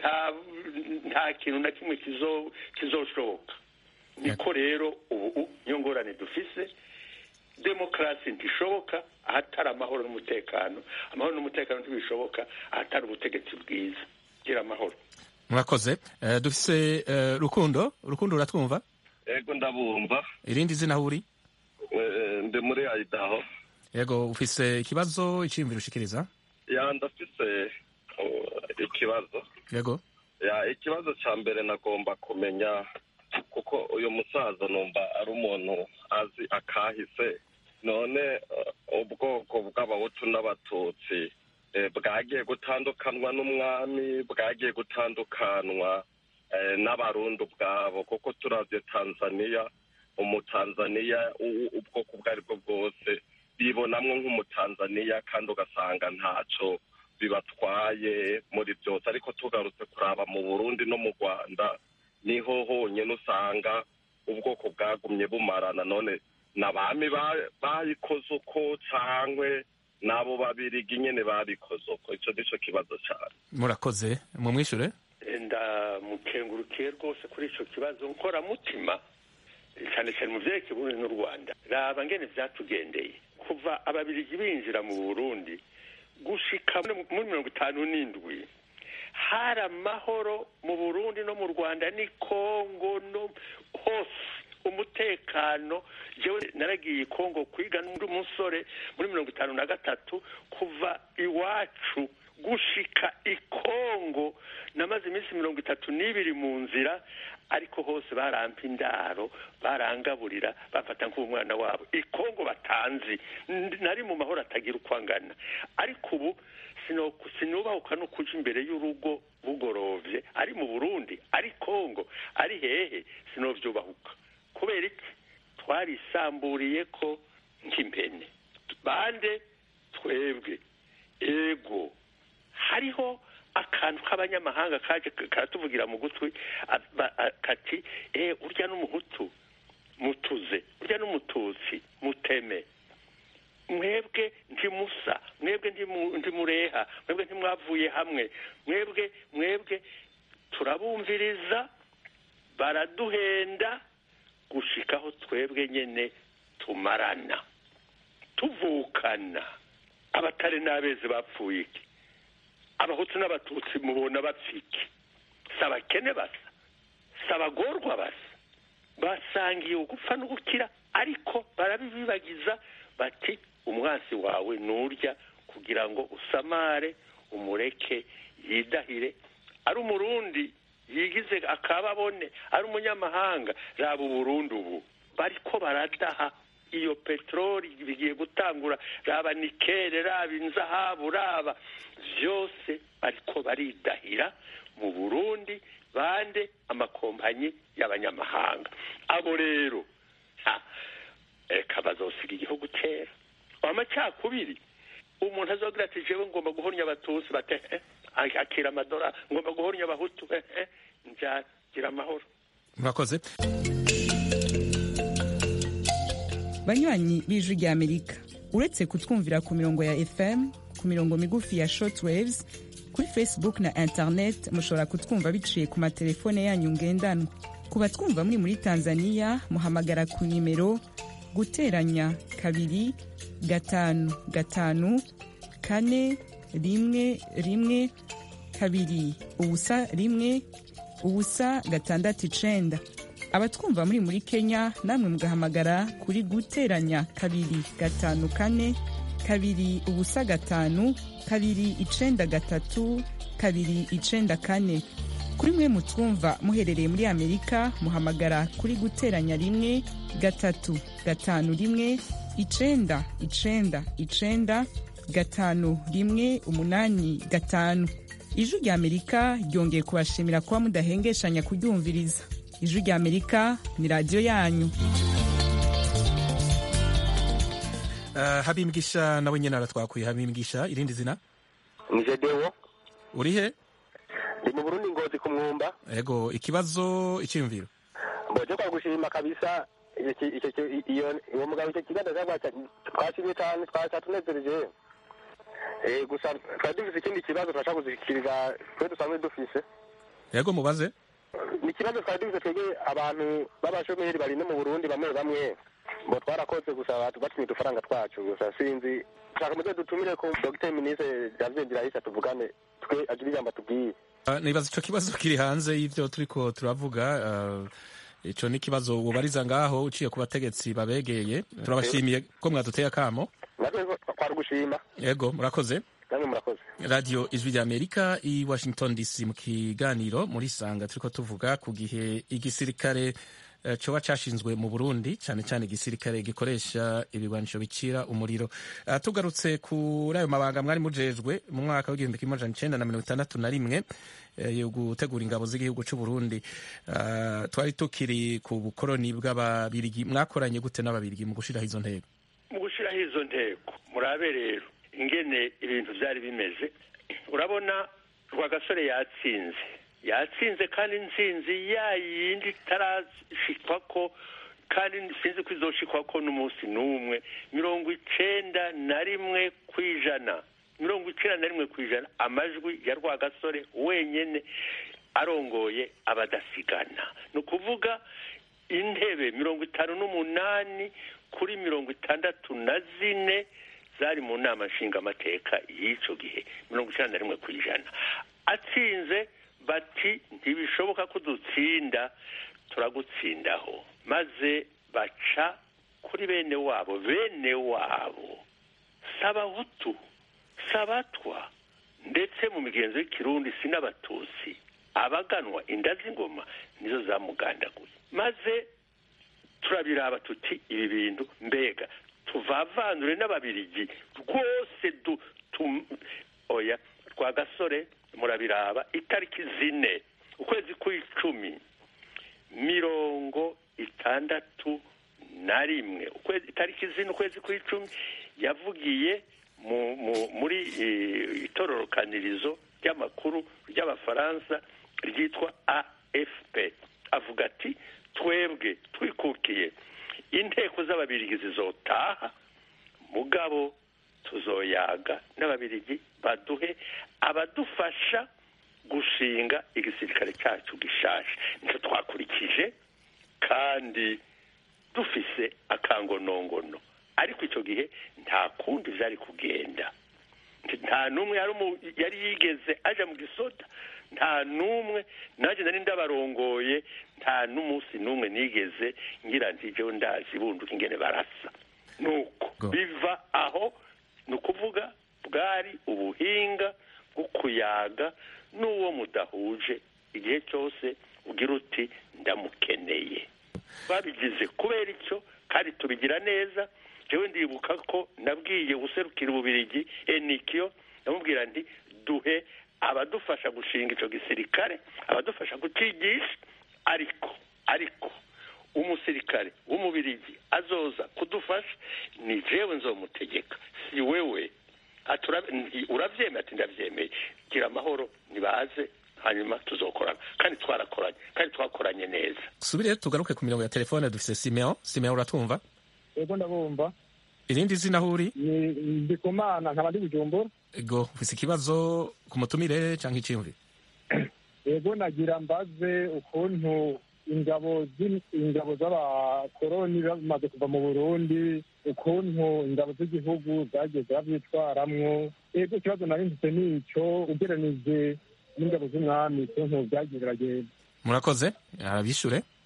nta kintu na kimwe kizoshoboka niko rero ubu niyo ngorane dufise demokarasi ntishoboka ahatari amahoro n'umutekano amahoro n'umutekano ntibishoboka ahatari ubutegetsi bwiza gira amahoro murakoze dufise rukundo rukundo uratwumva yego ndabumva irindi zina aho uri ndi muri ayidaho yego ufise ikibazo iciyumviro ushikiriza ya ndafise ikibazo yego ya ikibazo cya mbere nagomba kumenya kuko uyu musaza numva ari umuntu azi akahise none ubwoko bw'abahutu n'abatutsi bwagiye gutandukanwa n'umwami bwagiye gutandukanwa n'abarundi ubwabo kuko turavye tanzaniya umutanzaniya ubwoko ubwo ari bwo bwose bibonamwo nk'umutanzaniya kandi ugasanga ntaco bibatwaye muri byose ariko tugarutse kuraba mu burundi no mu rwanda niho honyine usanga ubwoko bwagumye bumarana none n'abami bayikoze uko cangwe n'abo babirigi nyene babikoze uko ico nico kibazo cane murakoze mumwishure ndamukengurukiye rwose kuri ico kibazo nkoramutima cyane cyane mu vyerekeye uburundi n'u rwanda raba ngene vyatugendeye kuva ababirigi binjira mu burundi gushika muri mirongo itanu n'indwi hari amahoro mu burundi no mu rwanda ni kongo no hose umutekano jewe naragiye kongo kwiga n'undi musore muri mirongo itanu na gatatu kuva iwacu gushika ikongo namaze iminsi mirongo itatu n'ibiri mu nzira ariko hose barampa indaro barangaburira bafata nk'umwana wabo ikongo batanzi nari mu mahoro atagira uko angana ariko ubu sinubahuka no kuja imbere y'urugo bugorovye ari mu burundi ari kongo ari hehe sinovyubahuka kubera iki twarisamburiye ko nk'impene bande twebwe ego hariho akantu k'abanyamahanga kaje karatuvugira mu gutwi kati eh urya n'umuhutu mutuze urya n'umututsi muteme mwebwe ntimusa mwebwe ntimureha mwebwe ntimwavuye hamwe mwebwe mwebwe turabumviriza baraduhenda gushikaho twebwe nyene tumarana tuvukana abatari n'abezi bapfuye iki abahutu n'abatutsi mubona bapfiki si abakene basa si abagorwa basa basangiye ugupfa n'ugukira ariko barabibibagiza bati umwansi wawe nurya kugira ngo usamare umureke yidahire ari umurundi yigize akababone ari umunyamahanga raba uburundi ubu bariko baradaha iyo peteroli bigiye gutangura raba nikere raba inzahabu raba byose bariko baridahira mu burundi bande amakompanyi y'abanyamahanga abo rero reka bazosiga igihugu kera amacakubiri umuntu azogira ati jewe ngomba guhornya abatutsi bate akira amadora ngomba guhornya abahutu nzagira amahoro murakoze banywanyi b'ijwi ry'amerika uretse kutwumvira ku mirongo ya fm ku mirongo migufi ya shortwaves kuri facebook na internet mushobora kutwumva biciye ku matelefone yanyu ngendanwa ku batwumva muri muri tanzania muhamagara ku nimero guteranya kabiri gatanu gatanu kane rimwe rimwe kabiri ubusa rimwe ubusa gatandatu icenda abatwumva muri muri kenya namwe mugahamagara kuri guteranya kabiri gatanu kane kabiri ubusa gatanu kabiri icenda gatatu kabiri icenda kane kuri mwe mutwumva muherereye muri amerika muhamagara kuri guteranya rimwe gatatu gatanu rimwe icenda icenda icenda gatanu rimwe umunani gatanu ijwi rya amerika ryongeye kubashimira kuba mudahengeshanya kuryumviriza ijwi rya amerika ni radiyo yanyu Uh, habimbwisha nawe nyene aratwakuye habimbwisha irindi zina ni jedewo uri he ndi mu burundi ngozi ku mwumba ego ikibazo icyiyumviro mboje kwa gushima kabisa iki- icyo ki- iyo uwo mugabo icyo kiganza cyangwa twashimye cyane twatunezereje Eh, gusa twari dufise ikindi kibazo turashaka kuzikiriza twe dusanzwe dufise ego mubaze ni ikibazo twari dufise twebwe abantu b'abashomeri bari no mu burundi bamwe bamwe ngo twarakoze gusa batu- batumye udufaranga twacu gusa sinzi shaka muze dutumire ko dogiteri minisitiri javier ndirahisa tuvugane twe agire ijambo atubwiye Uh, nibaza ico kibazo kiri hanze y'ivyo turiko turavuga uh, ico ni ikibazo wubariza ngaho uciye ku bategetsi babegeye turabashimiye ko mwaduteye akamo natwe twari gushima ego murakoze namwe murakoze radio ijwi rya amerika i washington dc mu kiganiro muri sanga turiko tuvuga ku gihe igisirikare eh, coba cashinzwe mu burundi cane cane igisirikare gikoresha ibigwanisho bicira umuriro uh, tugarutse kuri ayo mabanga mwari mujejwe mu mwaka w'igihumbi kimwe amajana icenda na mirongo itandatu na rimwe eh, yo gutegura ingabo z'igihugu c'uburundi uh, twari tukiri ku bukoroni bw'ababirigi mwakoranye gute n'ababirigi mu gushiraho izo ntego mu gushyiraho izo ntego murabe rero ingene ibintu byari bimeze urabona rwagasore yatsinze yatsinze kandi intsinzi ya yindi itarashikwa ko kandi sinzi ko izoshikwa ko n'umunsi n'umwe mirongo icenda na rimwe ku ijana mirongo icenda na rimwe ku ijana amajwi ya rwagasore wenyene arongoye abadasigana ni ukuvuga intebe mirongo itanu n'umunani kuri mirongo itandatu na zine zari mu nama nshingamateka y'icyo gihe mirongo icyenda na rimwe ku ijana atsinze bati ntibishoboka ko dutsinda turagutsindaho maze baca kuri bene wabo bene wabo sabahutu sabatwa ndetse mu migenzo y'ikirundi si n'abatutsi abaganwa inda z'ingoma nizo zamugandaguye maze turabiraba tuti ibi bintu mbega tuvavanure n'ababirigi rwose du tum, oya rwa gasore murabiraba itariki zine ukwezi kw'icumi mirongo itandatu na rimwe ukwezi itariki zine ukwezi kw'icumi yavugiye mu, mu, muri eh, itororokanirizo ry'amakuru ry'abafaransa ryitwa afp avuga ati twebwe twikukiye inteko z'ababirigi zizotaha mugabo tuzoyaga n'ababirigi baduhe abadufasha gushinga igisirikare cyacu gishaje nicyo twakurikije kandi dufise akangonongono ariko icyo gihe nta kundi byari kugenda nta n'umwe yari umu- yari yigeze aja mu gisota nta n'umwe nanjye nari ndabarongoye nta n'umunsi n'umwe nigeze ngira nti jewe ndazi bunduka ingene barasa nuko biva aho ni ukuvuga bwari ubuhinga bwo kuyaga n'uwo mudahuje igihe cyose ugira uti ndamukeneye babigize kubera icyo kandi tubigira neza jewe ndibuka ko nabwiye guserukira ububirigi enikiyo ndamubwira nti duhe abadufasha gushinga icyo gisirikare abadufasha kucigisha ariko ariko umusirikare w'umubirigi azoza kudufasha ni jewe nzomutegeka si wewe Ati ura- nti- uravyemeye ati ndavyemeye gira amahoro nibaze hanyuma tuzokorana kandi twarakoranye kandi twakoranye neza subire tugaruke ku mirongo ya telefone dufise simeon simeon uratumva ego ndabumva irindi zina aho uri ni ndikumana nkaba ndi bujumbura ego ufise ikibazo ku mutumire canke iciyumviro ego nagira mbaze ukuntu ingabo z'in- ingabo z'abakoroni bamaze kuva mu burundi ukuntu ingabo z'igihugu zagiye ziravyitwaramwo ego ikibazo nari mfise nico ugeranije n'ingabo z'umwami ukuntu vyagiye biragenda murakoze arabishure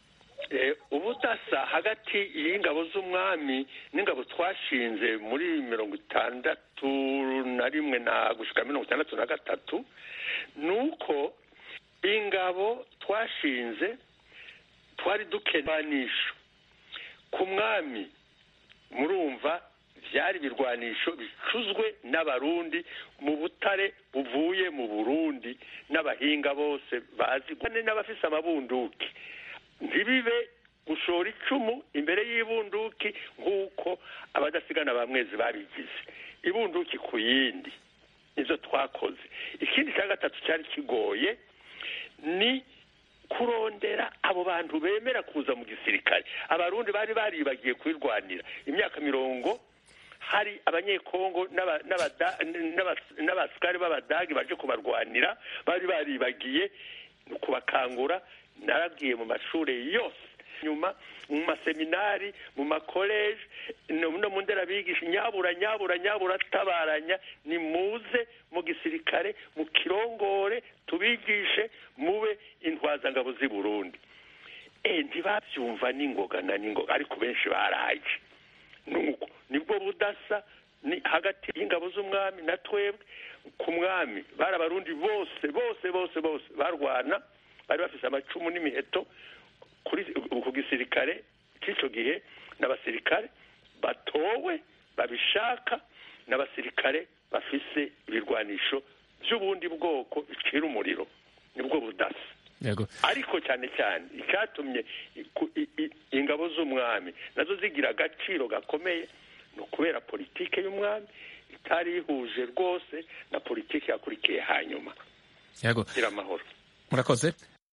ubudasa hagati y'ingabo z'umwami n'ingabo twashinze muri mirongo itandatu na rimwe na gushika mirongo itandatu na gatatu ni uko ingabo twashinze twari dukenanisha ku mwami murumva byari ibirwanisho bicuzwe n'abarundi mu butare buvuye mu burundi n'abahinga bose bazi n'abafise amabunduki ntibibe gushora icumu imbere y'ibunduki nk'uko abadasigana ba mwezi babigize ibunduki ku yindi nizo twakoze ikindi cya gatatu cyari kigoye ni kurondera abo bantu bemera kuza mu gisirikare abarundi bari baribagiye kwirwanira imyaka mirongo hari abanyekongo n'abasikari b'abadagi baje kubarwanira bari baribagiye kubakangura narabwiye mu mashuri yose nyuma mu maseminari mu makoleje no mu nderabigisha nyabura nyabura nyabura tabaranya ni muze mu gisirikare mu kirongore tubigishe mube intwazangabo z'i burundi e ntibabyumva n'ingoga na n'ingoga ariko benshi baraje nuko nibwo budasa ni hagati y'ingabo z'umwami na twebwe ku mwami bari abarundi bose bose bose bose barwana bari bafite amacumu n'imiheto ku gisirikare cy'icyo gihe n'abasirikare batowe babishaka n'abasirikare bafise ibirwanisho by'ubundi bwoko bicira umuriro nibwo budasa ariko cyane cyane icyatumye ingabo z'umwami nazo zigira agaciro gakomeye ni ukubera politike y'umwami itari ihuje rwose na politike yakurikiye hanyuma gira amahoro murakoze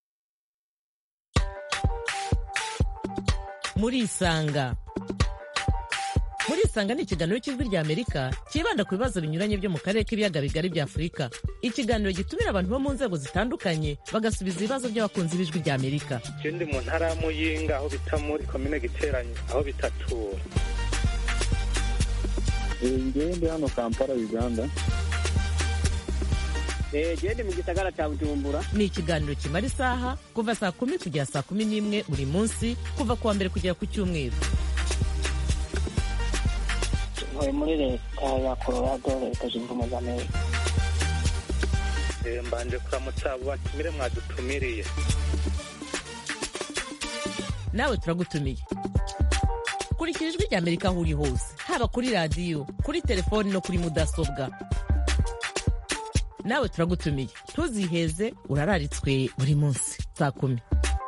murisanga murisanga ni ikiganiro cy'ijwi rya amerika cyibanda ku bibazo binyuranye byo mu karere k'ibiyaga bigari bya afurika ikiganiro gitumira abantu bo mu nzego zitandukanye bagasubiza ibibazo by'abakunzi b'ijwi rya amerika icyo ndi mu ntara ya muyinga aho bita muri komine giteranye aho bitatura ngewe ndi hano kampala uganda gende mu gisagara cya bujumbura ni ikiganiro kimara isaha kuva saa kumi kugera saa kumi n'imwe buri munsi kuva ku wa mbere kugera ku cyumweru ntuye muri leta ya colorado leta zunze ubumwe za amerika mbanje kuramutsa abo batumire mwadutumiriye nawe turagutumiye kurikira ijwi rya amerika aho uri hose haba kuri radiyo kuri telefoni no kuri mudasobwa nawe turagutumiye ntuziheze urararitswe buri munsi saa kumi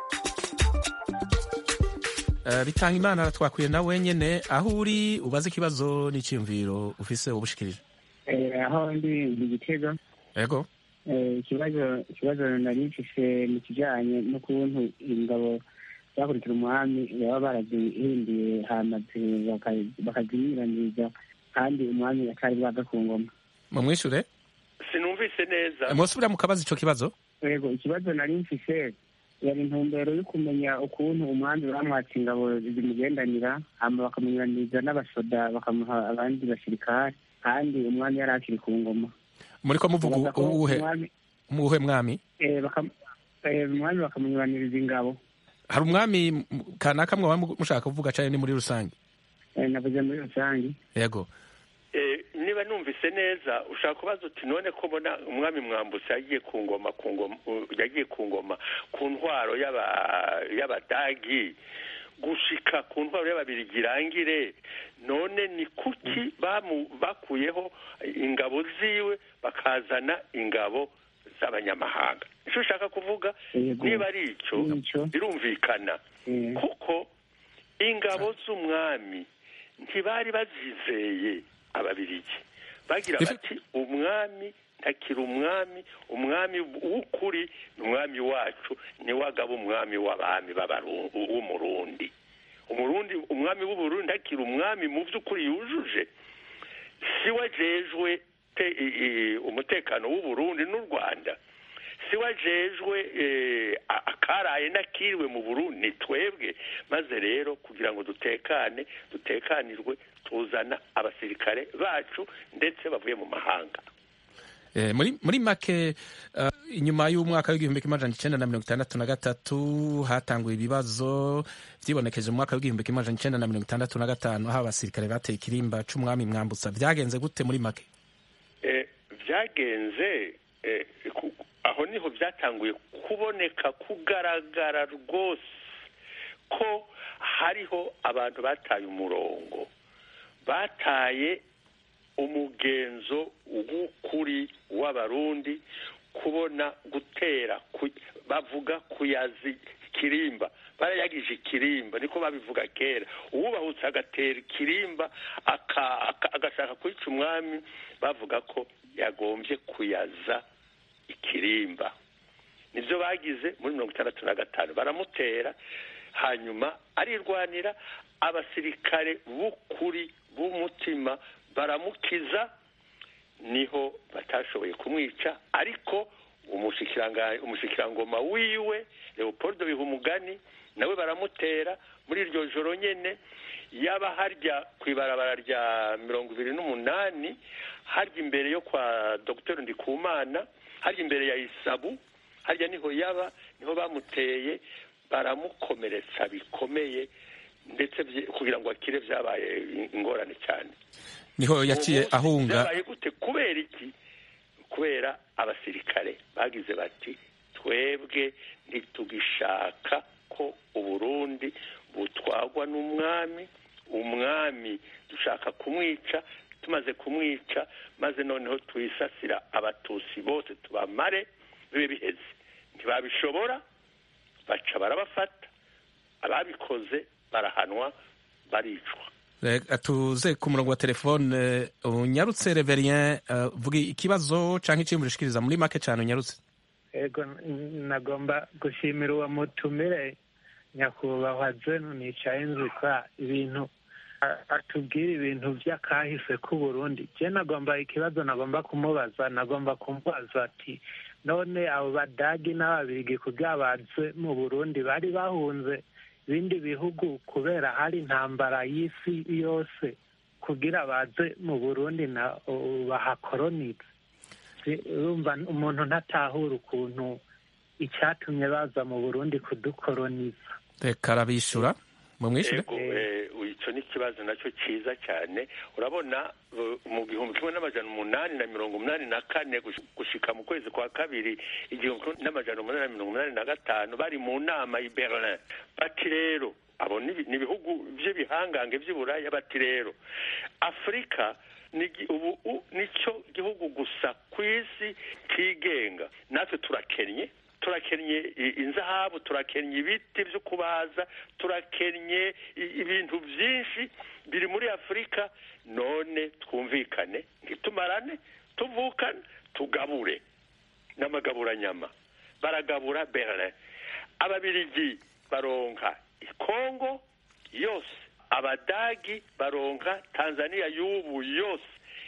bitanga imana twakwiye na wenyine aho uri ubaze ikibazo n'icyiyumviro ufise ubushikirije aho ndi mu gitego yego ikibazo ikibazo nari mfise mu kijyanye n'ukuntu ingabo zakurikira umwami baba barazihinduye hamaze bakazinyuranyiriza kandi umwami atari bwaga ku ngoma mumwishure sinumvise neza mwosubira mukabaza ico kibazo yego ikibazo nari mfise yari intumbero yo kumenya ukuntu umwami bamwatse ingabo zimugendanira hama bakamunyuranyiriza n'abasoda bakamuha abandi basirikare kandi umwami yari akiri ku ngoma muriko muvuga uwuhe muwuhe mwami umwami bakamunyuraniriza ingabo hari umwami kanaka mwaba mushaka kuvuga cyane ni muri rusange navuze muri rusange yego niba numvise neza ushaka kubaza uti none ko mbona umwami mwambutse yagiye ku ngoma ku ngoma yagiye ku ngoma ku ntwaro y'abadagi gushika ku ntwaro y'ababirigi irangire none ni kuki bakuyeho ingabo ziwe bakazana ingabo z'abanyamahanga icyo ushaka kuvuga niba ari icyo birumvikana kuko ingabo z'umwami ntibari bazizeye ababirigi bagira bati umwami ntakiri umwami umwami w'ukuri ni umwami wacu niwe agaba umwami w'abami w'umurundi umurundi umwami w'uburundi ntakiri umwami mu by'ukuri yujuje si we ajejwe umutekano w'uburundi n'u rwanda si we ajejwe akaraye n'akiriwe mu burundi ni twebwe maze rero kugira ngo dutekane dutekanirwe tuzana abasirikare bacu ndetse bavuye mu mahanga Eh, muri muri make uh, inyuma y'umwaka w'igihumbi kimwe amajana icenda na mirongo itandatu na gatatu hatanguye ibibazo vyibonekeje mu mwaka w'igihumbi kimwe amajana icenda na mirongo itandatu na gatanu aho abasirikare bateye ikirimba c'umwami mwambutsa vyagenze gute muri make Eh, byagenze eh, ku- aho niho byatanguye kuboneka kugaragara rwose ko hariho abantu bataye umurongo bataye umugenzo w'ukuri w'abarundi kubona gutera ku- bavuga kuyazi ikirimba barayagije ikirimba niko babivuga kera uwubahutse agatera ikirimba aka- aka- agashaka kwica umwami bavuga ko yagombye kuyaza ikirimba nibyo bagize muri mirongo itandatu na gatanu baramutera hanyuma arirwanira abasirikare b'ukuri b'umutima baramukiza niho batashoboye kumwica ariko umushikiranga- umushikirangoma wiwe leopold bihumugani nawe baramutera muri iryo joro nyene yaba harya ku ibarabara rya mirongo ibiri n'umunani harya imbere yo kwa dr ndikumana harya imbere ya isabu harya niho yaba niho bamuteye baramukomeretsa bikomeye ndetse vye- kugira ngo akire vyabaye ingorane cyane niho yaciye Uwo munsi ahunga vyabaye gute kubera iki kubera abasirikare bagize bati twebwe ntitugishaka ko uburundi butwagwa n'umwami umwami dushaka kumwica tumaze kumwica maze noneho twisasira abatusi bose tubamare bibe biheze ntibabishobora baca barabafata ababikoze barahanwa baricwa Reka tuze ku murongo wa telefone unyarutse reverien uh, vuga ikibazo canke iciyumviro ushikiriza muri make cane unyarutse ego n- nagomba gushimira uwo mutumire nyakubahwa zenu nicaye nzikwa ibintu a- atubwira ibintu vy'akahise k'uburundi je nagomba ikibazo nagomba kumubaza nagomba kumubaza ati none abo badagi n'ababirigi kugira baze mu burundi bari bahunze ibindi bihugu kubera hari intambara y'isi yose kugira baze mu burundi na o- bahakoronize Si- urumva umuntu ntatahura ukuntu icyatumye baza mu burundi kudukoroniza reka arabishura mumwishure Ego, eh, ico ni ikibazo nacyo cyiza cyane urabona uh, mu gihumbi kimwe n'amajana umunani na mirongo umunani na kane gush- gushika mu kwezi kwa kabiri igihumbi kimwe n'amajana umunani na mirongo umunani na gatanu bari mu nama i berlin bati rero abo ni ibi- ni ibihugu by'ibihangange by'iburaya bati rero afurika ni igi- ubu u- nicyo gihugu gusa ku isi kigenga natwe turakennye turakennye i- inzahabu turakennye ibiti byo kubaza turakennye i- ibintu byinshi biri muri afurika none twumvikane ntitumarane tuvukane tugabure n'amagaburanyama baragabura berlin ababirigi baronka ikongo yose abadagi baronka tanzania y'ubu yose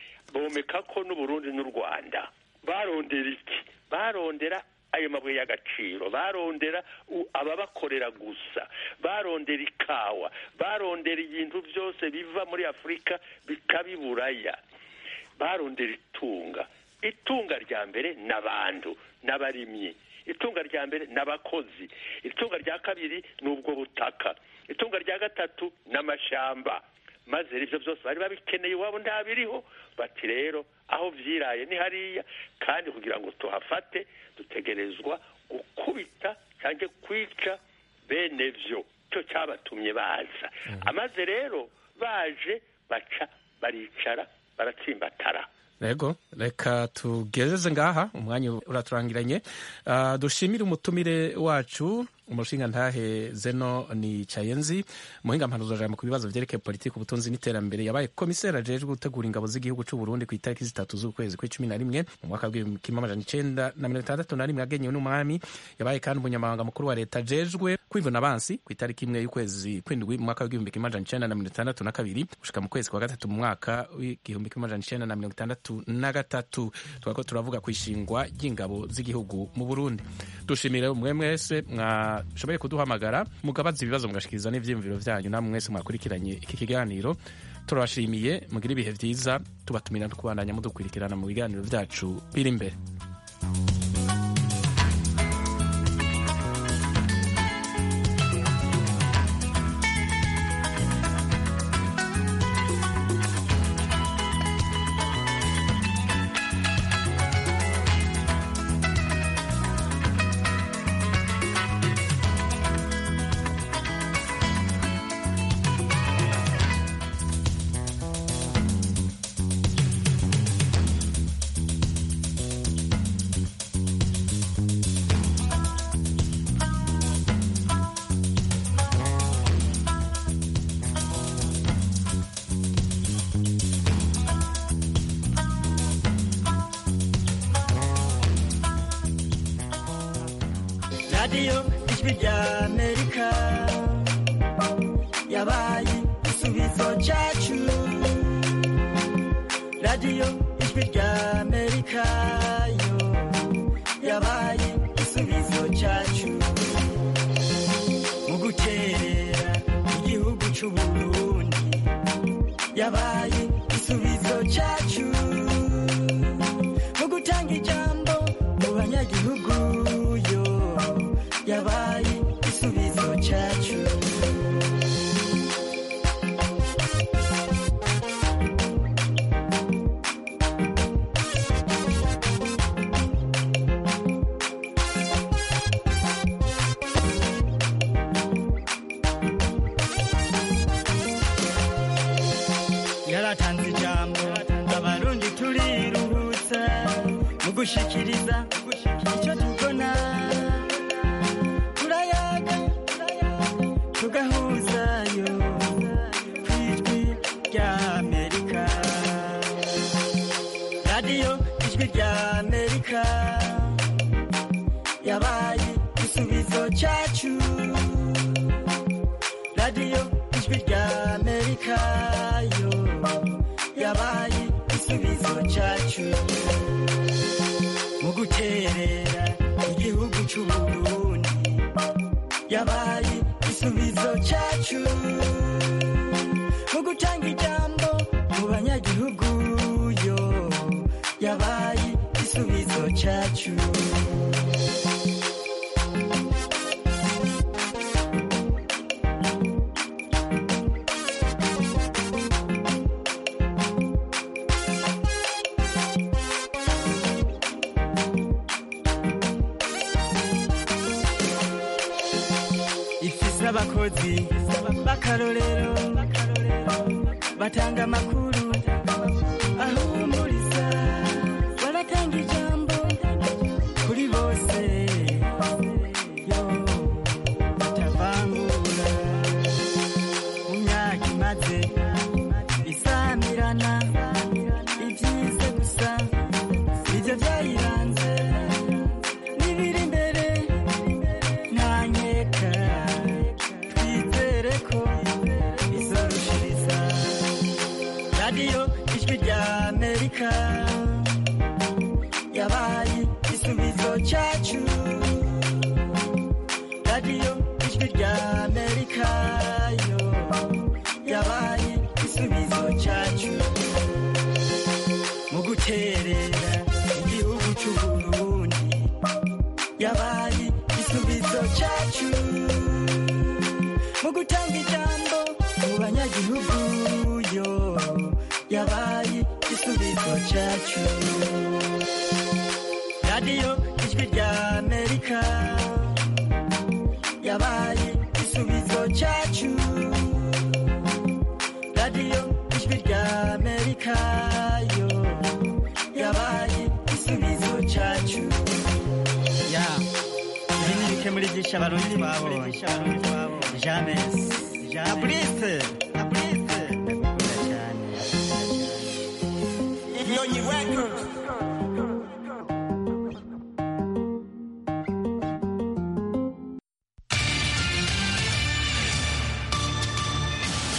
bomeka ko n'uburundi n'u rwanda barondera iki barondera ayo mabuye y'agaciro barondera u- ababakorera gusa barondera ikawa barondera ibintu byose biva muri afurika bikabiburaya barondera itunga itunga rya mbere n'abantu n'abarimyi itunga rya mbere n'abakozi itunga rya kabiri ni ubwo butaka itunga rya gatatu n'amashamba maze rero ibyo byose bari babikeneye iwabo ntabiriho bati rero aho vyiraye ni hariya kandi kugira ngo tuhafate dutegerezwa gukubita cyangwa kwica bene vyo cyo cyabatumye baza amaze rero baje baca baricara baratsimbatara Rego, reka tugezeze ngaha umwanya uraturangiranye uh, dushimire umutumire wacu umushinga ntahe zeno ni cayenzi muhinga mpanuzo jambo ku bibazo vyerekeye politiki ubutunzi n'iterambere yabaye komiseri ajejwe gutegura ingabo z'igihugu c'u Burundi ku itariki zitatu z'ukwezi kw'icumi na rimwe mu mwaka w'igihumbi kimwe amajana icenda na mirongo itandatu na rimwe yagenyewe n'umwami yabaye kandi umunyamabanga mukuru wa leta ajejwe kwivuna abansi ku itariki imwe y'ukwezi kw'indwi mu mwaka w'igihumbi kimwe amajana icenda na mirongo itandatu na kabiri gushika mu kwezi kwa gatatu mu mwaka w'igihumbi kimwe amajana icenda na mirongo itandatu na gatatu twako turavuga ku ishingwa ry'ingabo z'igihugu mu Burundi dushimire umwe mwese mwashoboye kuduhamagara mugabaza ibibazo mugashikiriza n'ivyiyumviro vyanyu namwe mwese mwakurikiranye iki kiganiro turabashimiye mugire ibihe byiza tubatumira no kubandanya mudukurikirana mu biganiro byacu biri imbere radiyo ijwi rya amerika yabaye igisubizo cyacu radiyo ijwi rya amerika yo yabaye igisubizo cyacu mu guterera igihugu cy'u burundi yabaye igisubizo cyacu mu gutanga ijambo mu banyagihugu yo yabaye igisubizo cyacu yaratanze ijambo abarundi turiruhutsa mu gushikiriza icyo tubona turayaga tugahuzayo ku ijwi rya amerika radiyo ijwi rya amerika yabaye igisubizo cyacu radiyo ijwi rya amerika yo yabaye igisubizo cyacu mu guterera igihugu cy'u burundi yabaye igisubizo cyacu mu gutanga ijambo mu banyagihugu yo yabaye igisubizo cyacu ifise abakozi b'akarorero batanga amakuru ahumuriza baratanga ijambo kuri bose yo batavangura mu myaka imaze isamirana ibyize gusa ibyo byayiranze n'ibiri imbere nta nkeka twizere ko izorushiriza radiyo ijwi rya amerika yabaye igisubizo cyacu radiyo ijwi rya amerika yo yabaye igisubizo cyacu mu guterera igihugu cy'u burundi yabaye igisubizo cyacu mu gutanga ijambo mu banyagihugu yo yabaye igisubizo cyacu radiyo ijwi rya amerika yabaye igisubizo cyacu radiyo ijwi rya amerika yo yabaye igisubizo cyacu ya ibi ni bike muri byinshi abarundi twabonye james abrise abrise ndakunda cyane Nyonyi Records.